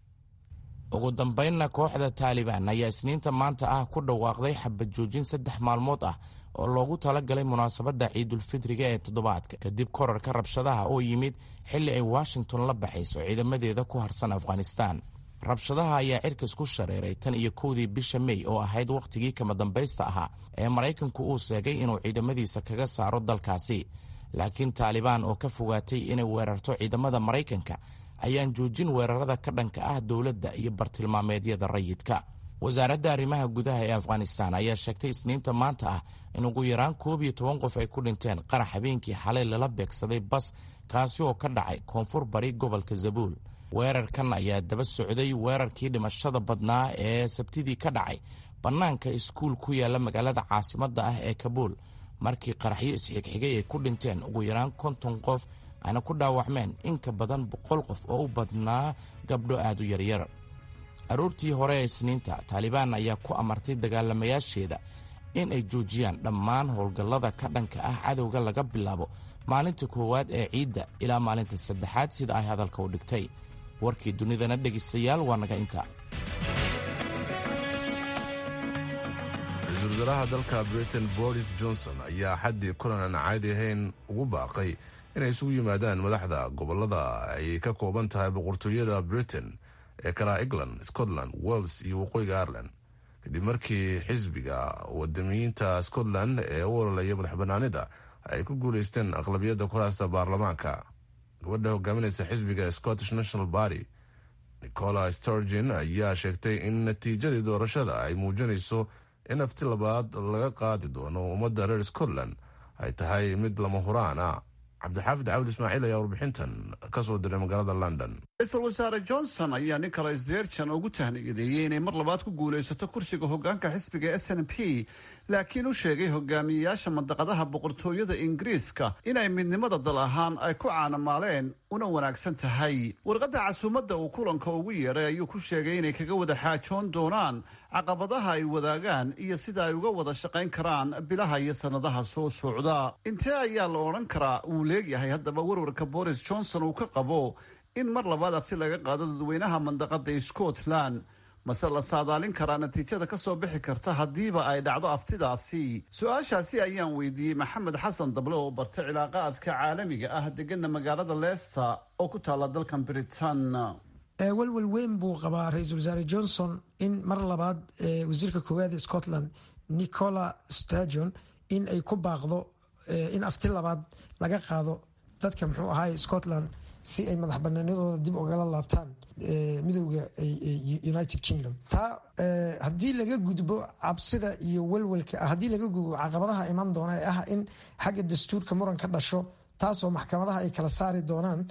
ugu dambaynna kooxda taalibaan ayaa isniinta maanta ah ku dhawaaqday xabad joojin saddex maalmood ah oo loogu talagalay munaasabadda ciidulfitriga ee toddobaadka kadib korarka rabshadaha oo yimid xilli ay washington la baxayso ciidamadeeda ku harsan afghanistan rabshadaha ayaa cirkas ku shareeray tan iyo kowdii bisha mey oo ahayd wakhtigii kama dambaysta ahaa ee maraykanku uu sheegay inuu ciidamadiisa kaga saaro dalkaasi laakiin taalibaan oo ka fogaatay inay weerarto ciidamada maraykanka ayaan joojin weerarada ka dhanka ah dowladda iyo bartilmaameedyada rayidka wasaaradda arrimaha gudaha ee afghanistan ayaa sheegtay isniinta maanta ah in ugu yaraan koob iyo toban qof ay ku dhinteen qarax habeenkii xalay lala beegsaday bas kaasi oo ka dhacay koonfur bari gobolka zabuul weerarkan ayaa daba socday weerarkii dhimashada badnaa ee sabtidii ka dhacay bannaanka iskuul ku yaala magaalada caasimadda ah ee kabuul markii qaraxyo isxigxigay ay ku dhinteen ugu yaraan konton qof ayna ku dhaawacmeen in ka badan boqol qof oo u badnaa gabdho aad u yaryar aroortii hore ee isniinta taalibaan ayaa ku amartay dagaalamayaasheeda in ay joojiyaan dhammaan howlgallada ka dhanka ah cadowga laga bilaabo maalinta koowaad ee ciidda ilaa maalinta saddexaad sida ay hadalka u dhigtay warkii dunidana dhegaystayaal waa naga inta ra-iisul wasaaraha dalka britain boris johnson ayaa xaddii kulan aan caadi ahayn ugu baaqay inay isugu yimaadaan madaxda gobolada ay ka kooban tahay boqortooyada britain ee kala england scotland wales iyo waqooyiga ireland kadib markii xisbiga wadamiyiinta scotland ee u ololaya madax banaanida ay ku guuleysteen aqlabiyadda kuraasta baarlamaanka gabadha hogaaminaysa xisbiga scottish national party nicola sturgeon ayaa sheegtay in natiijadii doorashada ay muujinayso in afti labaad laga qaadi doono ummadda reer scotland ay tahay mid lama huraan ah cabdixaafid cawd ismaaciil ayaa warbixintan ka soo diray magaalada london ra-iisul wasaare johnson ayaa nicholas sturgeon ugu tahniyadeeyey inay mar labaad ku guulaysato kursiga hogaanka xisbiga s n p laakiin u sheegay hogaamiyeyaasha mandaqadaha boqortooyada ingiriiska inay midnimada dal ahaan ay ku caanamaaleen una wanaagsan tahay warqadda casuumadda uu kulanka ugu yeedhay ayuu ku sheegay inay kaga wada xaajoon doonaan caqabadaha ay wadaagaan iyo sida ay uga wada shaqayn karaan bilaha iyo sannadaha soo socda intee ayaa la odhan karaa uu leegyahay haddaba warwarka boris johnson uu ka qabo in mar labaad abti laga qaado dadweynaha mandaqada scotland mase la saadaalin karaa natiijada ka soo bixi karta haddiiba ay dhacdo aftidaasi su-aashaasi ayaan weydiiyey maxamed xasan dable oo bartay cilaaqaadka caalamiga ah degana magaalada leicester oo ku taala dalkan britain welwel weyn buu qabaa ra-iisul wasaare johnson in mar labaad wasiirka koowaad ee scotland nicola sturgeon in ay ku baaqdo in afti labaad laga qaado dadka muxuu ahaay scotland si ay madax banaanadooda dib ugala laabtaan midooda united kingdom taa haddii laga gudbo cabsida iyo welwelka haddii laga gudbo caqabadaha iman doona ee ah in xagga dastuurka muran ka dhasho taasoo maxkamadaha ay kala saari doonaan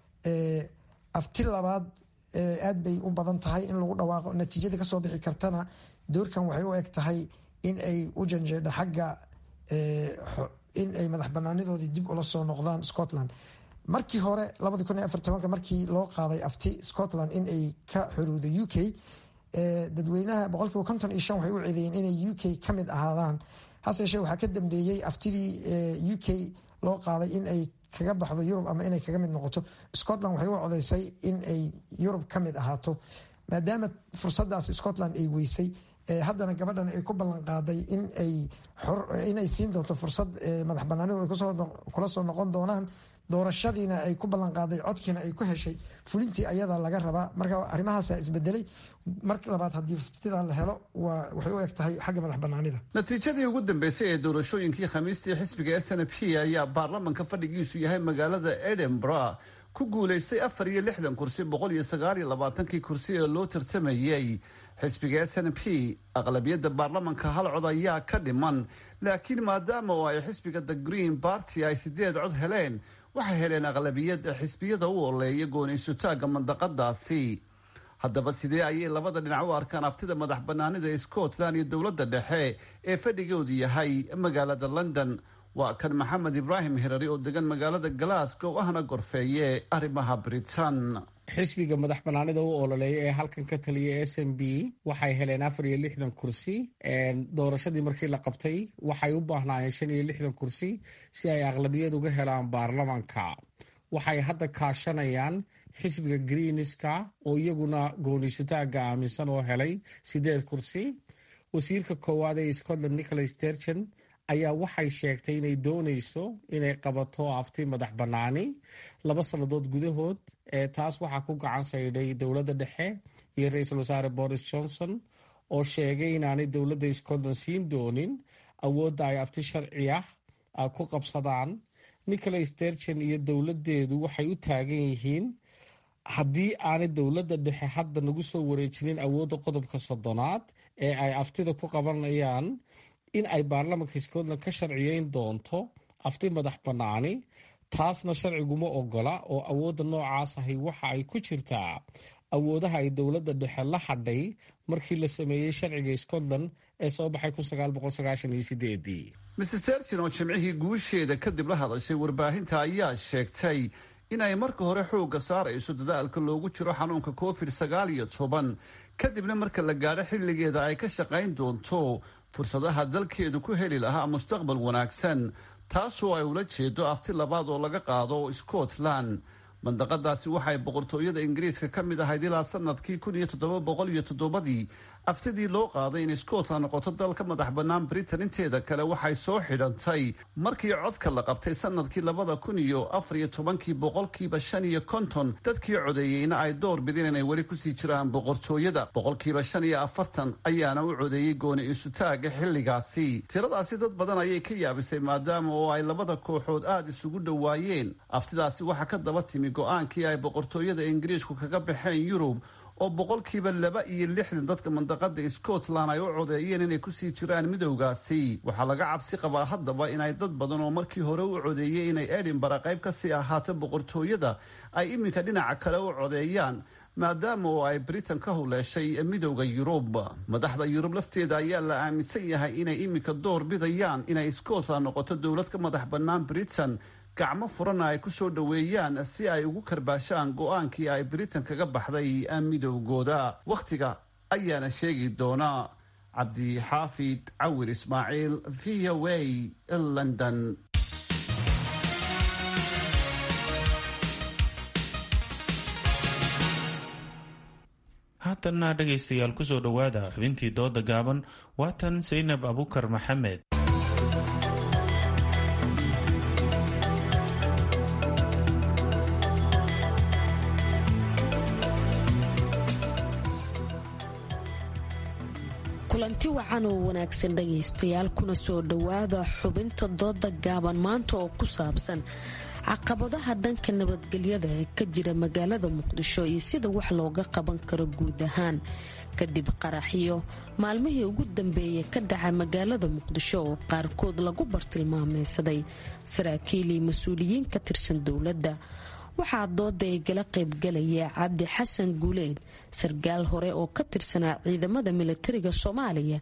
afti labaad aad bay u badan tahay in lagu dhawaaqo natiijada kasoo bixi kartana doorkan waxay u eg tahay in ay u janjeedho xagga in ay madax banaanidoodii dib ula soo noqdaan scotland markii hore markii loo qaaday afti scotland in ay ka xuruudo u k dadweynaha boqolkiiba konton iyo shan waxay u ceedeeyeen inay u k ka mid ahaadaan hase yeeshee waxaa ka dambeeyey aftidii u k loo qaaday in ay kaga baxdo yurub ama inay kaga mid noqoto scotland waxay u codeysay in ay yurub ka mid ahaato maadaama fursadaas scotland ay weysay haddana gabadhan ay ku ballan qaaday inay siin doonto fursad madax banaanidu ay kula soo noqon doonaan doorashadiina ay ku ballanqaaday codkiina ay ku heshay fulintii ayada laga rabaa marka arrimahaasa isbedelay mar labaad haddii ftidaa la helo waxay u eg tahay xagga madax banaanida natiijadii ugu dambeysay ee doorashooyinkii khamiistii xisbiga s n p ayaa baarlamanka fadhigiisu yahay magaalada edinburgh ku guulaystay afar iyo lixdan kursi boqol iyo sagaal iyo labaatankii kursi ee loo tartamayey xisbiga s n p aqlabiyadda baarlamanka hal cod ayaa ka dhiman laakiin maadaama oo ay xisbiga the green barty ay sideed cod heleen waxay heleen aqlabiyad xisbiyada u oleeya gooniysutaagga mandaqadaasi haddaba sidee ayay labada dhinac u arkaan aftida madax banaanida ee scotland iyo dowladda dhexe ee fadhigoodu yahay magaalada london waa kan maxamed ibraahim hirari oo degan magaalada glasgow ahna gorfeeye arrimaha britain xisbiga madax banaanida u ololeeya ee halkan ka taliya s m b waxay heleen afar iyo lixdan kursi doorashadii markii la qabtay waxay u baahnaayeen shan iyo lixdan kursi si ay aqlabiyad uga helaan baarlamanka waxay hadda kaashanayaan xisbiga greenska oo iyaguna gooniysutaaga aaminsan oo helay sideed kursi wasiirka koowaad ee scotland nicholas sturgeon ayaa waxay sheegtay inay dooneyso inay qabato afti madax banaani laba sannadood gudahood taas waxaa ku gacan saydhay dowladda dhexe iyo ra-iisul wasaare boris johnson oo sheegay inaanay dowladda scotland siin doonin awoodda ay afti sharci ah ku qabsadaan nicholas sturgeon iyo dowladeedu waxay u taagan yihiin haddii aanay dowladda dhexe hadda nagu soo wareejinin awoodda qodobka soddonaad ee ay aftida ku qabanayaan in ay baarlamanka scotland ka sharciyeyn doonto afti madax banaani taasna sharciguma ogola oo awoodda noocaas ahi waxa ay ku jirtaa awoodaha ay dowladda dhexe la hadhay markii la sameeyey sharciga scotland ee soo baxay mrs terchin oo jimcihii guusheeda kadib la hadashay warbaahinta ayaa sheegtay in ay marka hore xoogga saarayso dadaalka loogu jiro xanuunka covid sagaal iyo toban kadibna marka la gaadho xilligeeda ay ka shaqayn doonto fursadaha dalkeedu ku heli lahaa mustaqbal wanaagsan taasoo ay ula jeedo afti labaad oo laga qaado scotland mandaqadaasi waxay boqortooyada ingiriiska ka mid ahayd ilaa sanadkii kun iyo toddoba boqol iyo toddobadii aftidii loo qaaday in scotland noqoto dal ka madax bannaan britain inteeda kale waxay soo xidhantay markii codka la qabtay sanadkii labada kun iyo afar iyo tobankii boqolkiiba shan iyo konton dadkii codeeyeyna ay door bideen inay weli kusii jiraan boqortooyada boqolkiiba shan iyo afartan ayaana u codeeyey gooni isutaaga xilligaasi tiradaasi dad badan ayay ka yaabisay maadaama oo ay labada kooxood aada isugu dhowaayeen aftidaasi waxaa ka daba timi go-aankii ay boqortooyada ingiriisku kaga baxeen yurub oo boqolkiiba laba iyo lixdan dadka mandaqada scotland ay u codeeyeen inay kusii jiraan midowgaasi waxaa laga cabsi qabaa haddaba inay dad badan oo markii hore u codeeyey inay edinbara qayb kasii ahaato boqortooyada ay iminka dhinaca kale u codeeyaan maadaama oo ay britain ka huleeshay midowda yurub madaxda yurub lafteeda ayaa la aaminsan yahay inay iminka door bidayaan inay scotland noqoto dowlad ka madax bannaan britain gacmo furana ay ku soo dhoweeyaan si ay ugu karbaashaan go-aankii ay britain kaga baxday midowgooda wakhtiga ayaana sheegi doona cabdixaafid cawir ismaaciil v o a london haatanna dhegaystayaal kusoo dhowaada xubintii dooda gaaban waatan saynab abukar maxamed kulanti wacan oo wanaagsan dhagaystayaal kuna soo dhowaada xubinta dooda gaaban maanta oo ku saabsan caqabadaha dhanka nabadgelyada ee ka jira magaalada muqdisho iyo sida wax looga qaban karo guud ahaan kadib qaraxyo maalmihii ugu dambeeyay ka dhacay magaalada muqdisho oo qaarkood lagu bartilmaameysaday saraakiil iyo mas-uuliyiin ka tirsan dowladda waxaa dooda ay gala qaybgalaya cabdi xasan guuleed sarkaal hore oo ka tirsanaa ciidamada milatariga soomaaliya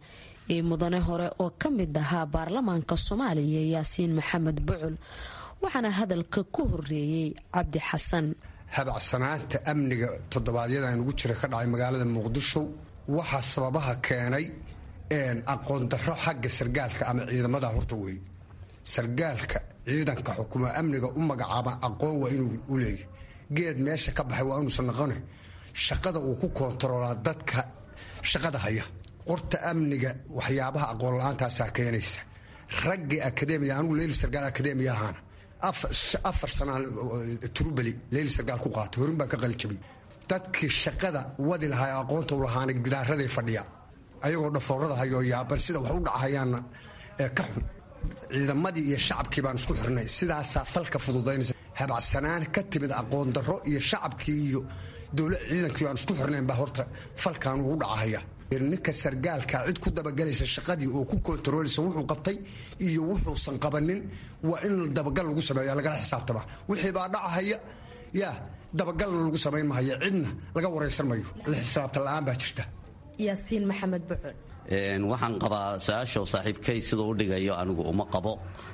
iyo mudane hore oo ka mid ahaa baarlamaanka soomaaliya yaasiin maxamed bucul waxaana hadalka ku horeeyey cabdi xasan habacsanaanta amniga toddobaadyada aan ugu jira ka dhacay magaalada muqdisho waxaa sababaha keenay aqoon darro xagga sargaalka ama ciidamada horta wey sargaalka ciidanka xukuma amniga u magacaaba aqoon waa inuu u leeyahy geed meesha ka baxay waa inuusan noqone shaqada uu ku koontaroolaa dadka shaqada haya qorta amniga waxyaabaha aqoon la-aantaasaa keenaysa raggii akademiya anugu leyli sargaal akademiya ahaana afar sanaa turubeli leyli sargaal ku qaatay horin baan ka qalijabay dadkii shaqada wadi lahaa aqoonta u lahaana gidaaraday fadhiya ayagoo dhafoorada hayoo yaaban sida wax u dhacahayaanna ka xun ciidamadii iyo shacabkii baan isku xirnay sidaasaa falka fududaynaysa habacsanaan ka timid aqoon darro iyo shacabkii iyo dowla ciidankii aan isku xirnayn baa horta falkan ugu dhacahaya ninka sargaalka cid ku dabagelaysa shaqadii oo ku kontarooleysa wuxuu qabtay iyo wuxuusan qabanin waa in dabagal lagu sameeya lagala xisaabtama wixii baa dhacahaya yaa dabagalna lagu samayn mahayo cidna laga waraysan mayo la xisaabta la-aan baa jirta yaasiin maxamed bucul waxaan qabaa su-aasha saaxiibkay siduu u dhigayo anigu uma qabo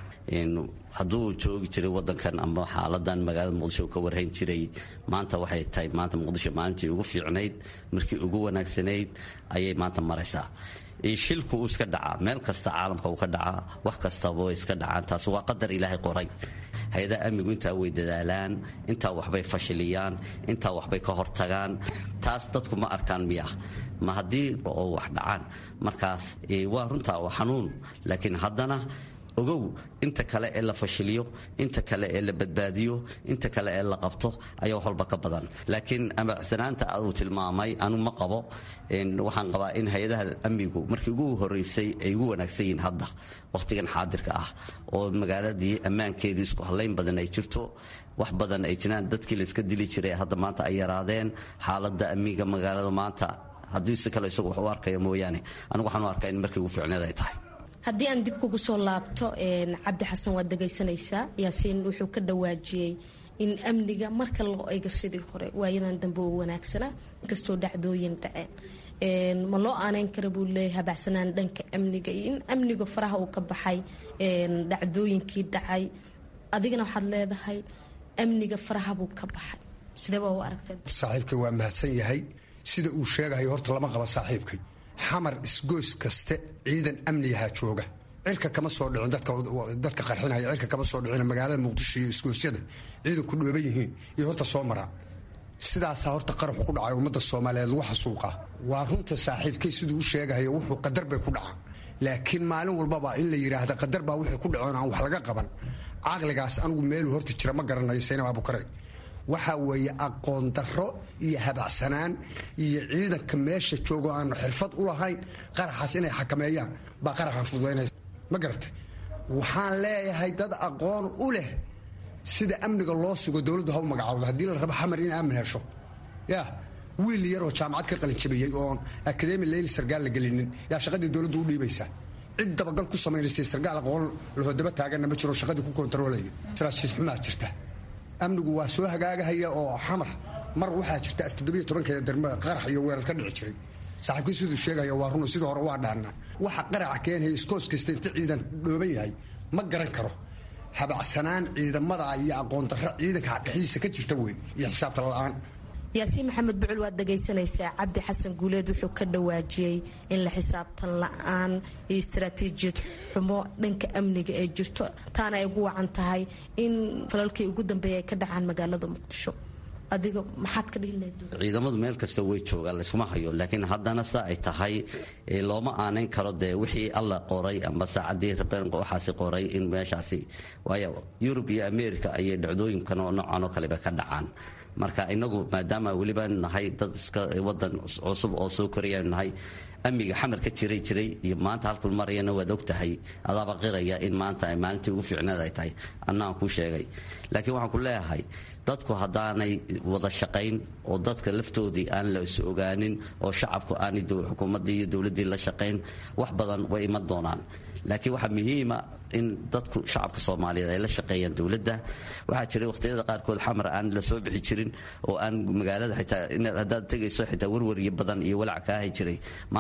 hadduu joogi jiray wadankan ama xaaladan magaalada muqdisho ka warhayn jiray maanta waxay tahay maanta muqdisho maalintii ugu fiicnayd markii ugu wanaagsanayd ayay maanta maraysaa shilku uu iska dhacaa meel kasta caalamka uu ka dhacaa wax kastaba way iska dhacaan taas waa qadar ilaahay qoray hay-adaha amnigu intaa way dadaalaan intaa waxbay fashiliyaan intaa waxbay ka hortagaan taas dadku ma arkaan miya ma haddii oo wax dhacaan markaas waa runtaa waa xanuun laakiin haddana ogow inta kale ee la fashiliyo inta kale ee la badbaadiyo inta kale ee la qabto ayaa wax walba ka badan laakiin amacsanaanta uu tilmaamay anu ma qabo waxaan qabaa in hay-adaha amnigu markii ugu horeysay ay ugu wanaagsan yihiin hadda wakhtigan xaadirka ah oo magaaladii ammaankeedii isku hallayn badan ay jirto wax badan ay jiraan dadkii layska dili jiray hadda maanta ay yaraadeen xaaladda amniga magaalada maanta haddii si kale isagu wax u arkaya mooyaane anigu waxaan u arkaa in markii ugu fiicneed ay tahay haddii aan dib kugu soo laabto cabdi xasan waad dhagaysanaysaa yaasiin wuxuu ka dhawaajiyey in amniga marka loo eego sidii hore waayadan dambe uu wanaagsanaa inkastoo dhacdooyin dhaceen ma loo aaneyn kara buu leeyahy habacsanaan dhanka amniga iyo in amniga faraha uu ka baxay dhacdooyinkii dhacay adigana waxaad leedahay amniga faraha buu ka baxay sidee baa u aragtay saaxiibkay waa mahadsan yahay sida uu sheegayo horta lama qaba saaxiibkay xamar isgoys kaste ciidan amnigahaa jooga cirka kama soo dhicin dadka qarxinaya cirka kama soo dhicin magaalada muqdisho iyo isgoosyada ciidanku dhooban yihiin iyo horta soo maraa sidaasaa horta qaraxu ku dhacay ummadda soomaaliyeed lagu xasuuqaa waa runta saaxiibkay siduu u sheegahayo wuxuu qadar bay ku dhacaan laakiin maalin walbaba in la yidhaahda qadar baa wixii ku dhacoon aan wax laga qaban caqligaas anigu meeluu horta jira ma garanayo saynab abukare waxaa weeye aqoon darro iyo habacsanaan iyo ciidanka meesha joogo aanu xirfad u lahayn qaraxaas inay xakameeyaan baa qaraxan fududaynaysa ma garatay waxaan leeyahay dad aqoon u leh sida amniga loo sugo dowladdu ha u magacaawdo haddii la rabo xamar in aamin hesho yaa wiil yaroo jaamacad ka qalinjabiyey oon akademi leyli sargaal la gelinin yaa shaqadii dowladdu u dhiibaysaa cid dabagal ku samaynaysa sargaal aqoon lahoodaba taaganna ma jiro shaqadii ku kontaroolaya saraajiis xumaa jirta amnigu waa soo hagaagahaya oo xamar mar waxaa jirta toddobiyo tobankeeda darmada qarax iyo weerar ka dhici jiray saaxiibkii siduu sheegaya waa run sidii hore waa dhaannaa waxa qaraca keenaya iskoos kasta inta ciidan dhooban yahay ma garan karo habacsanaan ciidamada iyo aqoon darro ciidanka dhexdiisa ka jirta wey iyo xisaabta la-aan yaasiin maxamed bucul waad dhagaysanaysaa cabdi xasan guuleed wuxuu ka dhawaajiyey in la xisaabtan la-aan iyo istaraatiijiyad xumo dhanka amniga ee jirto taana ay ugu wacan tahay in falalkii ugu dambeeya ay ka dhacaan magaalada muqdisho adiga maxaad ka dhihi lahayd ciidamadu meel kasta way joogaan laysuma hayo laakiin haddana sa ay tahay looma aanayn karo dee wixii alla qoray amba saacadii rabeen waxaasi qoray in meeshaasi waayo yurub iyo america ayay dhacdooyinkan oo noocan oo kaleba ka dhacaan marka inagu maadaama weliba nahay dad iska wadan cusub oo soo korayanu nahay amniga xamar ka jiray jiray iyo maanta halkul marayana waad og tahay adaaba qiraya in maanta ay maalintii ugu fiicneed ay tahay annaan kuu sheegay laakiin waxaan ku leeyahay dadku haddaanay wada shaqayn oo dadka laftoodii aan la is ogaanin oo shacabku aanay xukuumaddii iyo dowladdii la shaqayn wax badan way iman doonaan laakiin waxaa muhiima in dadku shacabka soomaaliyeed ay la shaqeeyaan dowladda waxaa jiray waqhtiyada qaarkood xamar aan la soo bixi jirin oo aan magaalada xitaa haddaad tegayso xitaa warwaryo badan iyo walac kaahi jiray maanta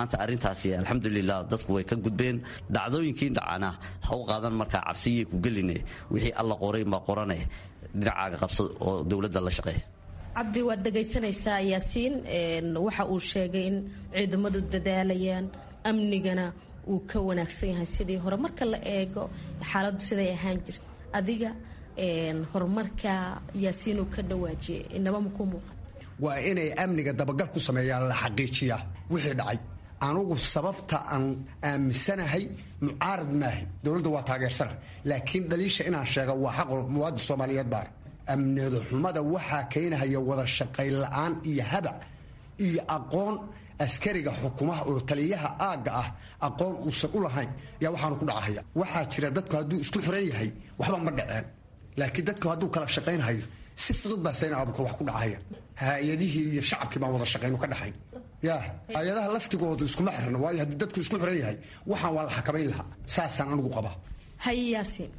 maanta arrintaasi alxamdulilah dadku way ka gudbeen dhacdooyinkii dhacana ha u qaadan markaa cabsiyay ku geline wixii alla qoray baa qorane dhinacaaga qabsad oo dowladda la shaqeeya cabdi waad dhegaysanaysaa yaasiin waxa uu sheegay in ciidamadu dadaalayaan amnigana uu ka wanaagsan yahay sidii hore marka la eego xaaladdu siday ahaan jirta adiga horumarka yaasiin uu ka dhawaajiyay inaba makuu muuqan waa inay amniga dabagal ku sameeyaan la xaqiijiyaa wixii dhacay anugu sababta aan aaminsanahay mucaarad maahay dowladda waa taageersana laakiin dhaliisha inaan sheega waa xaq muwaadin soomaaliyeed baar amnida xumada waxaa keenahaya wada shaqayn la-aan iyo habac iyo aqoon askariga xukumaha oo taliyaha aagga ah aqoon uusan u lahayn yaa waxaanu ku dhacahaya waxaa jira dadku hadduu isku xiran yahay waxba ma dhaceen laakiin dadku hadduu kala shaqaynhayo si fudud baa sayna abuka wax ku dhacaya hay-adihii iyo shacabkii baan wada shaqaynu ka dhaxayn ya hay-adaha laftigoodu iskuma xirna waayo haddii dadku isku xiran yahay waxaan waa la xakamayn lahaa saasaan anigu qabaa haye yaasiin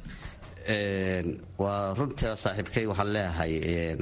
waa runta saaxiibkay waxaan leeyahay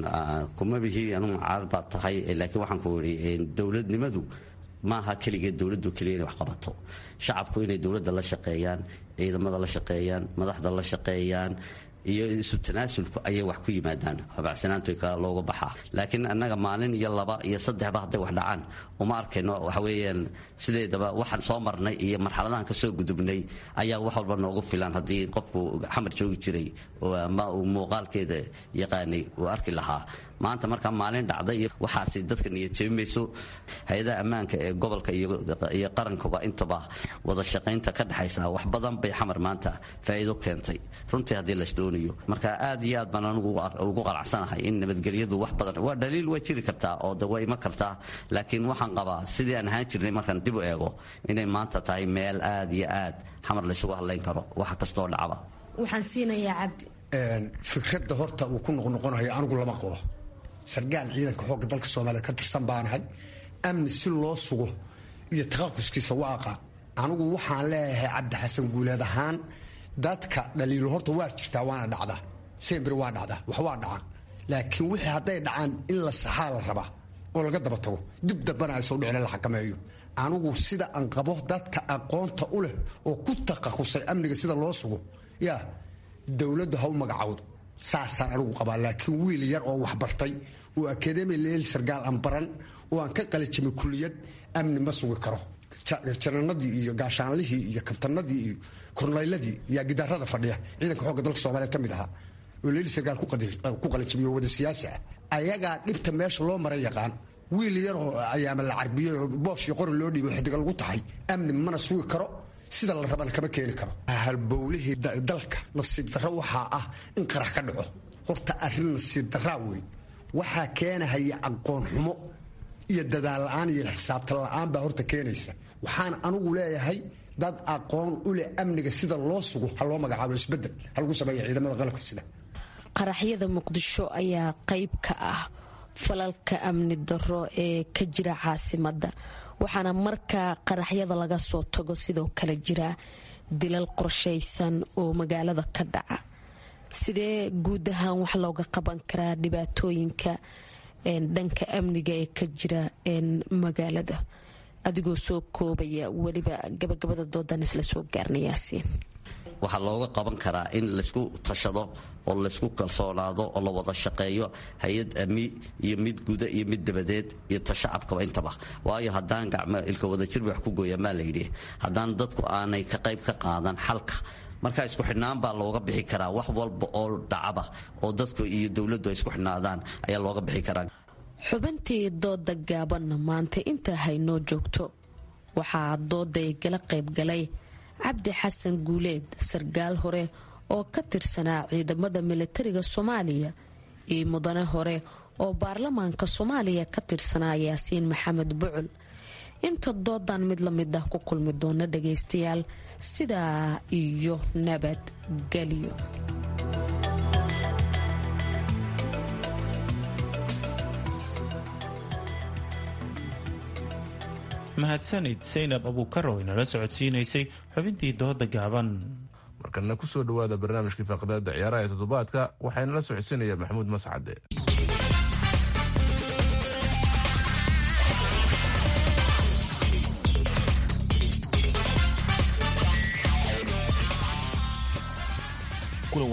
kuma bihi anugu mucaarad baad tahay laakiin waxaan ku idhi dowladnimadu maaha keligeed dowladdu keliya inay wax qabato shacabku inay dowladda la shaqeeyaan ciidamada la shaqeeyaan madaxda la shaqeeyaan iyo isu tanaasulku ayay wax ku yimaadaan habacsanaantu looga baxaa laakiin annaga maalin iyo laba iyo saddexba hadday wax dhacaan uma arkayno waxa weeyaan sideedaba waxaan soo marnay iyo marxaladahan ka soo gudubnay ayaa wax walba noogu filan haddii qofku xamar joogi jiray ama uu muuqaalkeeda yaqaanay uu arki lahaa maanta markaa maalin dhacda iyo waxaasi dadka niyadjeebimayso hay-adaha ammaanka ee gobolka iyo qarankuba intaba wada shaqaynta ka dhexaysa wax badan bay xamar maanta faa'iido keentay runtii haddii las doonayo marka aad iyo aad baan anigu ugu qanacsanahay in nabadgelyadu wax badan waa dhaliil way jiri kartaa oo de way ima kartaa laakiin waxaan qabaa sidii aan ahaan jirnay markaan dib u eego inay maanta tahay meel aad iyo aad xamar laysugu hadlayn karo wax kastoo dhacba waxaan siinayaa cabdi fikradda horta uu ku noqnoqonayo anigu lama qabo sargaal ciidanka xoogga dalka soomaaliya ka tirsan baanahay amni si loo sugo iyo taqaquskiisa waa aqaan anigu waxaan leeyahay cabdi xasan guuleed ahaan dadka dhaliilo horta waa jirtaa waana dhacdaa sembir waa dhacdaa wax waa dhacaan laakiin wixii hadday dhacaan in la saxaa la rabaa oo laga daba tago dib dambana aysan dhicin la xakameeyo anigu sida aan qabo dadka aqoonta u leh oo ku taqasusay amniga sida loo sugo yaa dowladdu ha u magacawdo saasaan anigu qabaa laakiin wiil yar oo waxbartay oo akademi leel sargaal aan baran oo aan ka qalijimay kuliyad amni ma sugi karo jananadii iyo gaashaanlihii iyo kabtanadii iyo kornayladii yaa gidaarada fadhiya ciidanka xoogga dalka soomaaliyeed ka mid ahaa oo leeli sargaal ku qalijimay oo wada siyaasi ah ayagaa dhibta meesha loo maray yaqaan wiil yaroo ayaama la carbiyey oo boosh iyo qori loo dhiibay xidiga lagu taxay amni mana sugi karo sida la rabana kama keeni karo halbowlihii dalka nasiib darro waxaa ah in qarax ka dhaco horta arrin nasiib darraa wey waxaa keenahaya aqoon xumo iyo dadaal la-aan iyo xisaabta la-aan baa horta keenaysa waxaan anigu leeyahay dad aqoon u leh amniga sida loo sugo ha loo magacaabo isbedel ha lagu sameeya ciidamada qalabka sida qaraxyada muqdisho ayaa qayb ka ah falalka amni darro ee ka jira caasimadda waxaana markaa qaraxyada laga soo tago sidoo kale jira dilal qorshaysan oo magaalada ka dhaca sidee guud ahaan wax looga qaban karaa dhibaatooyinka dhanka amniga ee ka jira magaalada adigoo soo koobaya weliba gabagabada doodan isla soo gaarnayaasiin waxaa looga qaban karaa in laysku tashado oo laysku kalsoonaado oo la wada shaqeeyo hay-ad ami iyo mid guda iyo mid dabadeed iyo tashacabkaba intaba waayo haddaan gacmo ilka wadajir wax ku gooya maa layidhi haddaan dadku aanay ka qayb ka qaadan xalka marka isku xidhnaan baa looga bixi karaa wax walba oo dhacaba oo dadku iyo dowladdu ay isku xidhnaadaan ayaa looga bixi karaa xubintii dooda gaabanna maanta intaa haynoo joogto waxaa dooday gala qaybgalay cabdi xasan guuleed sargaal hore oo ka tirsanaa ciidamada militariga soomaaliya iyo mudane hore oo baarlamaanka soomaaliya ka tirsanaa yaasiin maxamed bucul inta doodan mid la mid ah ku kulmi doona dhagaystayaal sidaa iyo nabadgelyo mahadsanid saynab abuukar oo inala socodsiinaysay xubintii dooda gaaban markana kusoo dhawaada barnaamijkii faaqdaada ciyaaraha ee toddobaadka waxaynala socodsiinaya maxamuud mascade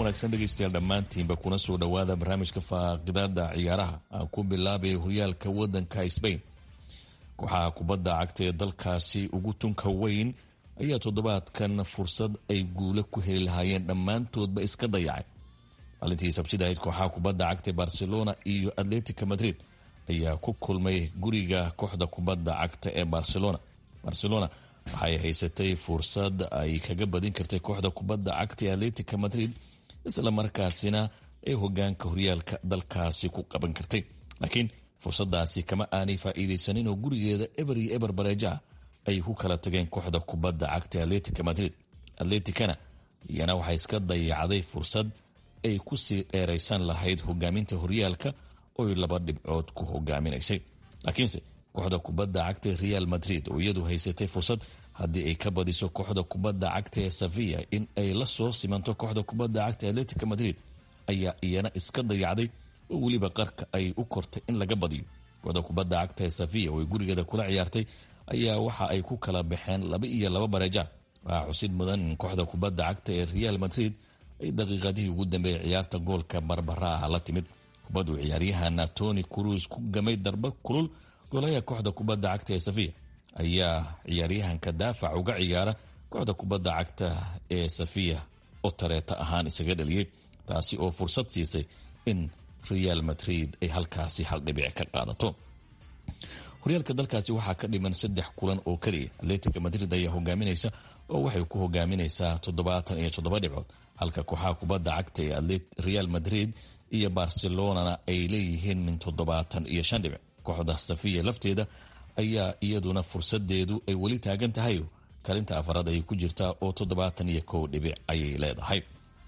wanaagsan dhegaystayaal dhammaantiinba kuna soo dhowaada barnaamijka faaqidaada ciyaaraha aan ku bilaabay horyaalka wadanka sbain kooxaha kubadda cagta ee dalkaasi ugu tunka weyn ayaa toddobaadkan fursad ay guule ku heli lahaayeen dhammaantoodba iska dayacay maalintii sabtida ahayd kooxaha kubadda cagta ee barcelona iyo atletica madrid ayaa ku kulmay guriga kooxda kubadda cagta ee barcelona barcelona waxay haysatay fursad ay kaga badin kartay kooxda kubadda cagta ee atletica madrid isla markaasina ay hogaanka horyaalka dalkaasi ku qaban kartay laakiin fursadaasi kama aanay faa'iidaysanin oo gurigeeda eber iyo eber bareejaha ay ku kala tageen kooxda kubadda cagta atletica madrid atleticana iyana waxay iska dayacday fursad ay kusii dheeraysan lahayd hogaaminta horyaalka oy laba dhibcood ku hogaaminaysay laakiinse kooxda kubadda cagta real madrid oo iyadu haysatay fursad haddii ay ka badiso kooxda kubadda cagta ee sevilla in ay la soo simanto kooxda kubadda cagta atletica madrid ayaa iyana iska dayacday oo weliba qarka ay u kortay in laga badiyo kooxda kubadda cagta ee sevilla oo ay gurigeeda kula ciyaartay ayaa waxa ay ku kala baxeen laba iyo laba bareeja waxaa xusid mudan in kooxda kubadda cagta ee real madrid ay daqiiqadihii ugu dambeeyay ciyaarta goolka barbara ah la timid kubaddu ciyaaryahana tony cruz ku gamay darba kulul goolaha kooxda kubadda cagta ee sevilla ayaa ciyaaryahanka daafac uga ciyaara kooxda kubadda cagta ee safiya oo tareeta ahaan isaga dhaliyey taasi oo fursad siisay in real madrid ay halkaasi hal dhibic ka qaadato horyaalka dalkaasi waxaa ka dhiman saddex kulan oo keliya atletica madrid ayaa hogaaminaysa oo waxay ku hogaaminaysaa toddobaatan iyo toddoba dhibcood halka kooxaha kubadda cagta ee real madrid iyo barcelonana ay leeyihiin min toddobaatan iyo shan dhibic kooxda safiya lafteeda ayaa iyaduna fursadeedu ay weli taagan tahay kalinta afaraad ayay ku jirtaa oo toddobaatan iyo kow dhibic ayay leedahay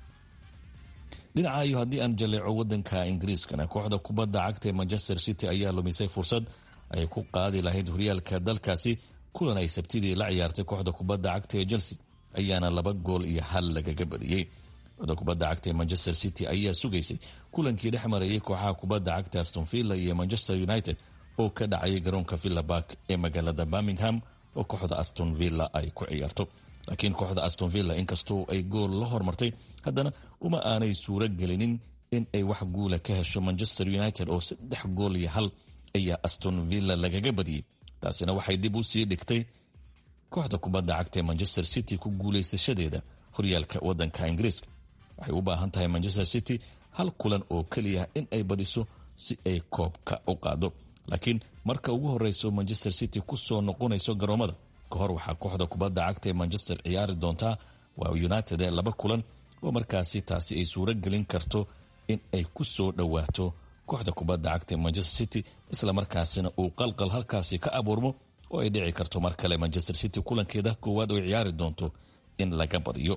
dhinaca iyo haddii aan jaleeco wadanka ingiriiskana kooxda kubadda cagta ee manchester city ayaa lumisay fursad ay ku qaadi lahayd horyaalka dalkaasi kulan ay sabtidii la ciyaartay kooxda kubadda cagta ee chelsea ayaana laba gool iyo hal lagaga badiyey kooxda kubadda cagta ee manchester city ayaa sugaysay kulankii dhex marayay kooxaha kubadda cagta aston villa iyo manchester united oo ka dhacayay garoonka villa bark ee magaalada birmingham oo kooxda aston villa ay ku ciyaarto laakiin kooxda aston villa inkastoo ay gool la hormartay haddana uma aanay suuro gelinin in ay wax guula ka hesho manchester united oo saddex gool iyo hal ayaa aston villa lagaga badiyey taasina waxay dib u sii dhigtay kooxda kubadda cagta ee manchester city ku guulaysashadeeda horyaalka wadanka ingiriiska waxay u baahan tahay manchester city hal kulan oo keliya in ay badiso si ay koobka u qaado laakiin marka ugu horeyso manchester city kusoo noqonayso garoomada ka hor waxaa kooxda kubadda cagta ee manchester ciyaari doontaa waa united ee laba kulan oo markaasi taasi ay suuro gelin karto in ay ku soo dhowaato kooxda kubadda cagta ee manchester city isla markaasina uu qalqal halkaasi ka abuurmo oo ay dhici karto mar kale manchester city kulankeeda koowaad oo ciyaari doonto in laga badiyo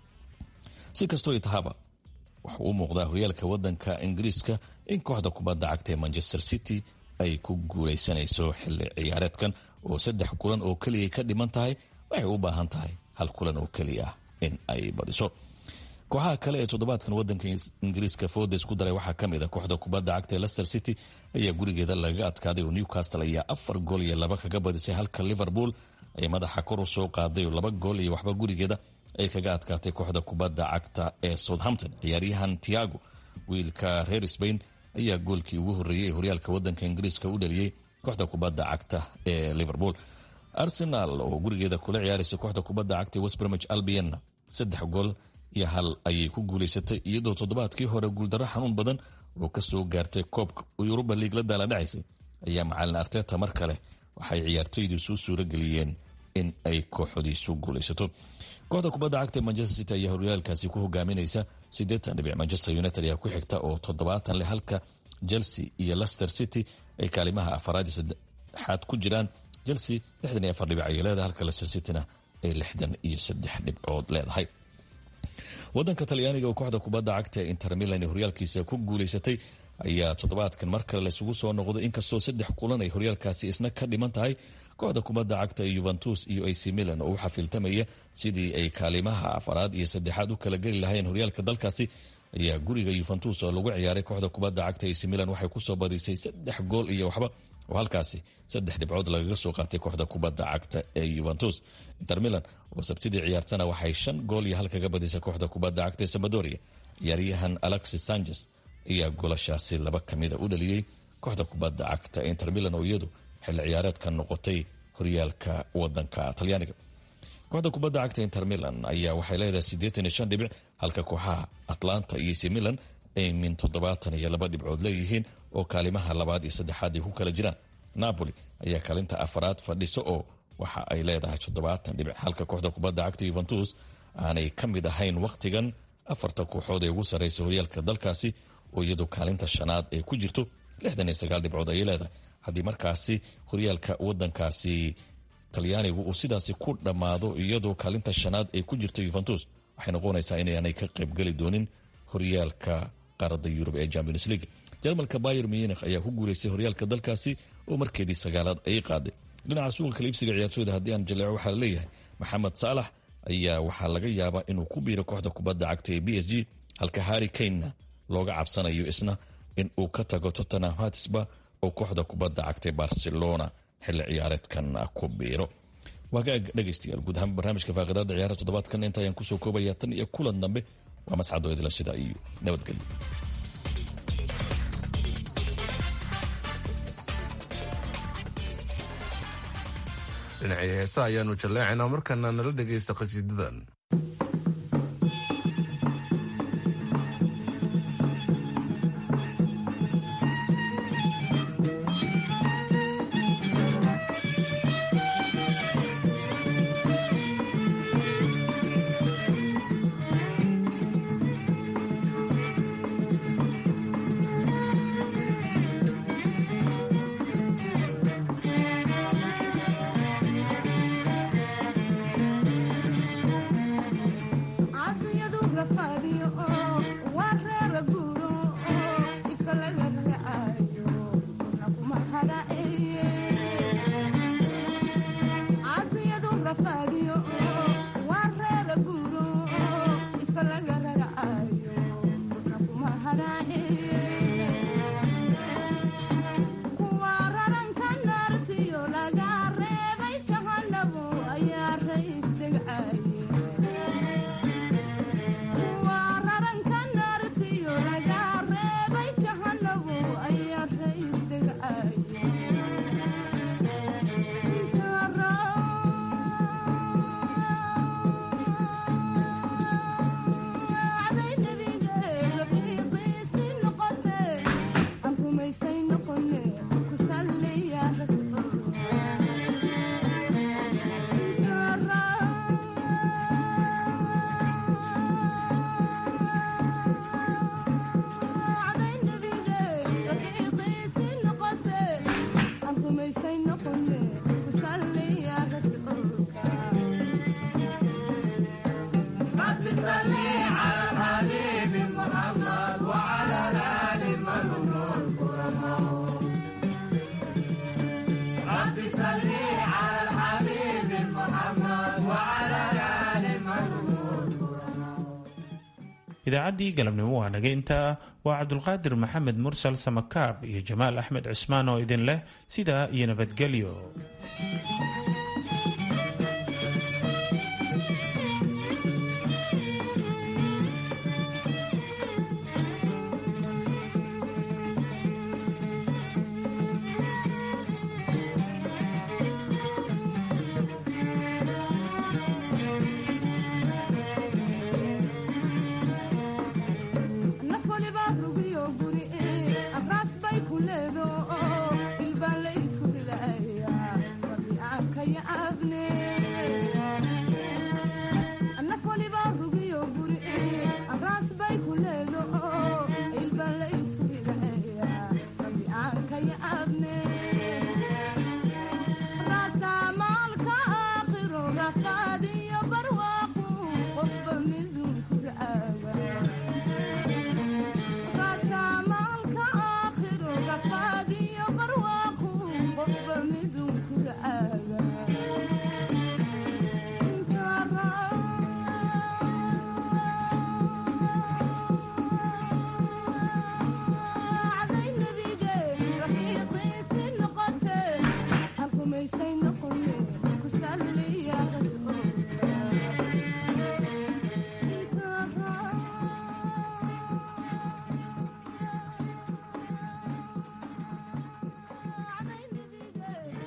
si kastoo tahaba waxa uu muuqdaa horyaalka wadanka ingiriiska in kooxda kubadda cagta ee manchester city ay ku guulaysanayso xilli ciyaareedkan oo saddex kulan oo keliya ka dhiman tahay waxay u baahan tahay hal kulan oo keliya in ay badiso kooxaha kale ee toddobaadkan wadanka ingiriiska foodes ku daray waxaa kamid a kooxda kubadda cagta ee lester city ayaa gurigeeda lagaga adkaaday oo newcastle ayaa afar gool iyo laba kaga badisay halka liverpool ay madaxa kor u soo qaaday oo laba gool iyo waxba gurigeeda ay kaga adkaatay kooxda kubadda cagta ee southampton ciyaaryahan tiago wiilka reer sbain ayaa goolkii ugu horreeyey ee horyaalka wadanka ingiriiska u dhaliyey kooxda kubadda cagta ee liverpool arsenal oo gurigeeda kula ciyaaraysa kooxda kubadda cagta ee westbromich albion saddex gool iyo hal ayay ku guulaysatay iyadoo toddobaadkii hore guuldarro xanuun badan oo kasoo gaartay koobka yuruba liig la daala dhacaysay ayaa macalin arteta mar kale waxay ciyaartoydiisu suuro geliyeen in ay kooxdiisu guulaysato kooxda kubadda cagta manchester city ayaa horyaalkaasi ku hogaaminaysa siddeetan dhibic manchester united ayaa ku xigta oo toddobaatan leh halka chelsea iyo lester city ay kaalimaha afaraad iyo saddexaad ku jiraan chelsea lixdan iyo afar dhibic ayay leedahay halka lester cityna ay lixdan iyo saddex dhibcood leedahay wadanka talyaaniga oo kooxda kubadda cagta ee inter milan ee horyaalkiisa ku guulaysatay ayaa toddobaadkan mar kale laysugu soo noqday inkastoo saddex kulan ay horyaalkaasi isna ka dhiman tahay kooxda kubadda cagta ee yuventus iyo ac milan oo u xafiiltamaya sidii ay kaalimaha afaraad iyo saddexaad u kala geli lahayn horyaalka dalkaasi ayaa guriga yuventus oo lagu ciyaaray kooxda kubadda cagta ac milan waxay kusoo badisay saddex gool iyo waxba oo halkaasi saddex dhibcood lagaga soo qaatay kooxda kubadda cagta ee yuventus inter milan oo sabtidii ciyaartana waxay shan gool iyo hal kaga badisay kooxda kubadda cagta ee sabadoria ciyaaryahan alexis sanchez ayaa goolashaasi laba ka mida u dhaliyey kooxda kubadda cagta inter milan oo iyadu xilli ciyaareedka noqotay horyaalka wadanka talyaaniga kooxda kubadda cagta inter milan ayaa waxay leedahay siddeetan iyo shan dhibic halka kooxaha atlanta iyo c milan ay min toddobaatan iyo laba dhibcood leeyihiin oo kaalimaha labaad iyo saddexaad ay ku kala jiraan napoli ayaa kaalinta afaraad fadhiso oo waxa ay leedahay toddobaatan dhibic halka kooxda kubadda cagta yuventus aanay ka mid ahayn wakhtigan afarta kooxood ee ugu sarraysa horyaalka dalkaasi oo iyadoo kaalinta shanaad ay ku jirto lixdan iyo sagaal dhibcood ayay leedahay haddii markaasi horyaalka wadankaasi talyaanigu uu sidaasi ku dhammaado iyadoo kaalinta shanaad ay ku jirto yuventus waxay noqonaysaa inaanay ka qaybgeli doonin horyaalka qaaradda yurub ee champions league jarmalka bayer munich ayaa ku guuleystay horyaalka dalkaasi oo markeedii sagaalaad ay qaaday dhinaca suuqa kaliibsiga ciyaartooyda haddii aan jaleeco waxaa laleeyahay maxamed saalax ayaa waxaa laga yaabaa inuu ku biiro kooxda kubadda cagta ee b s g halka harri kanena looga cabsanayo isna in uu ka tago tottenham hatisba oo kooxda kubadda cagta barcelona xilli ciyaareedkan ku biiro waagaag dhegaystayaal guud ahaan barnaamijka faaqidaada ciyaara toddobaadkan inta ayaan kusoo koobaya tan iyo kulan dambe waa masxadoo idila sida iyo nabadgelyo dhinacii heesa ayaanu jalleecaynaa markaana nala dhegaysta qhasiidadan idaacaddii galabnimo waa naga intaa waa cabdulqaadir maxamed mursal samakaab iyo jamaal axmed cusmaan oo idin leh sidaa iyo nabadgelyo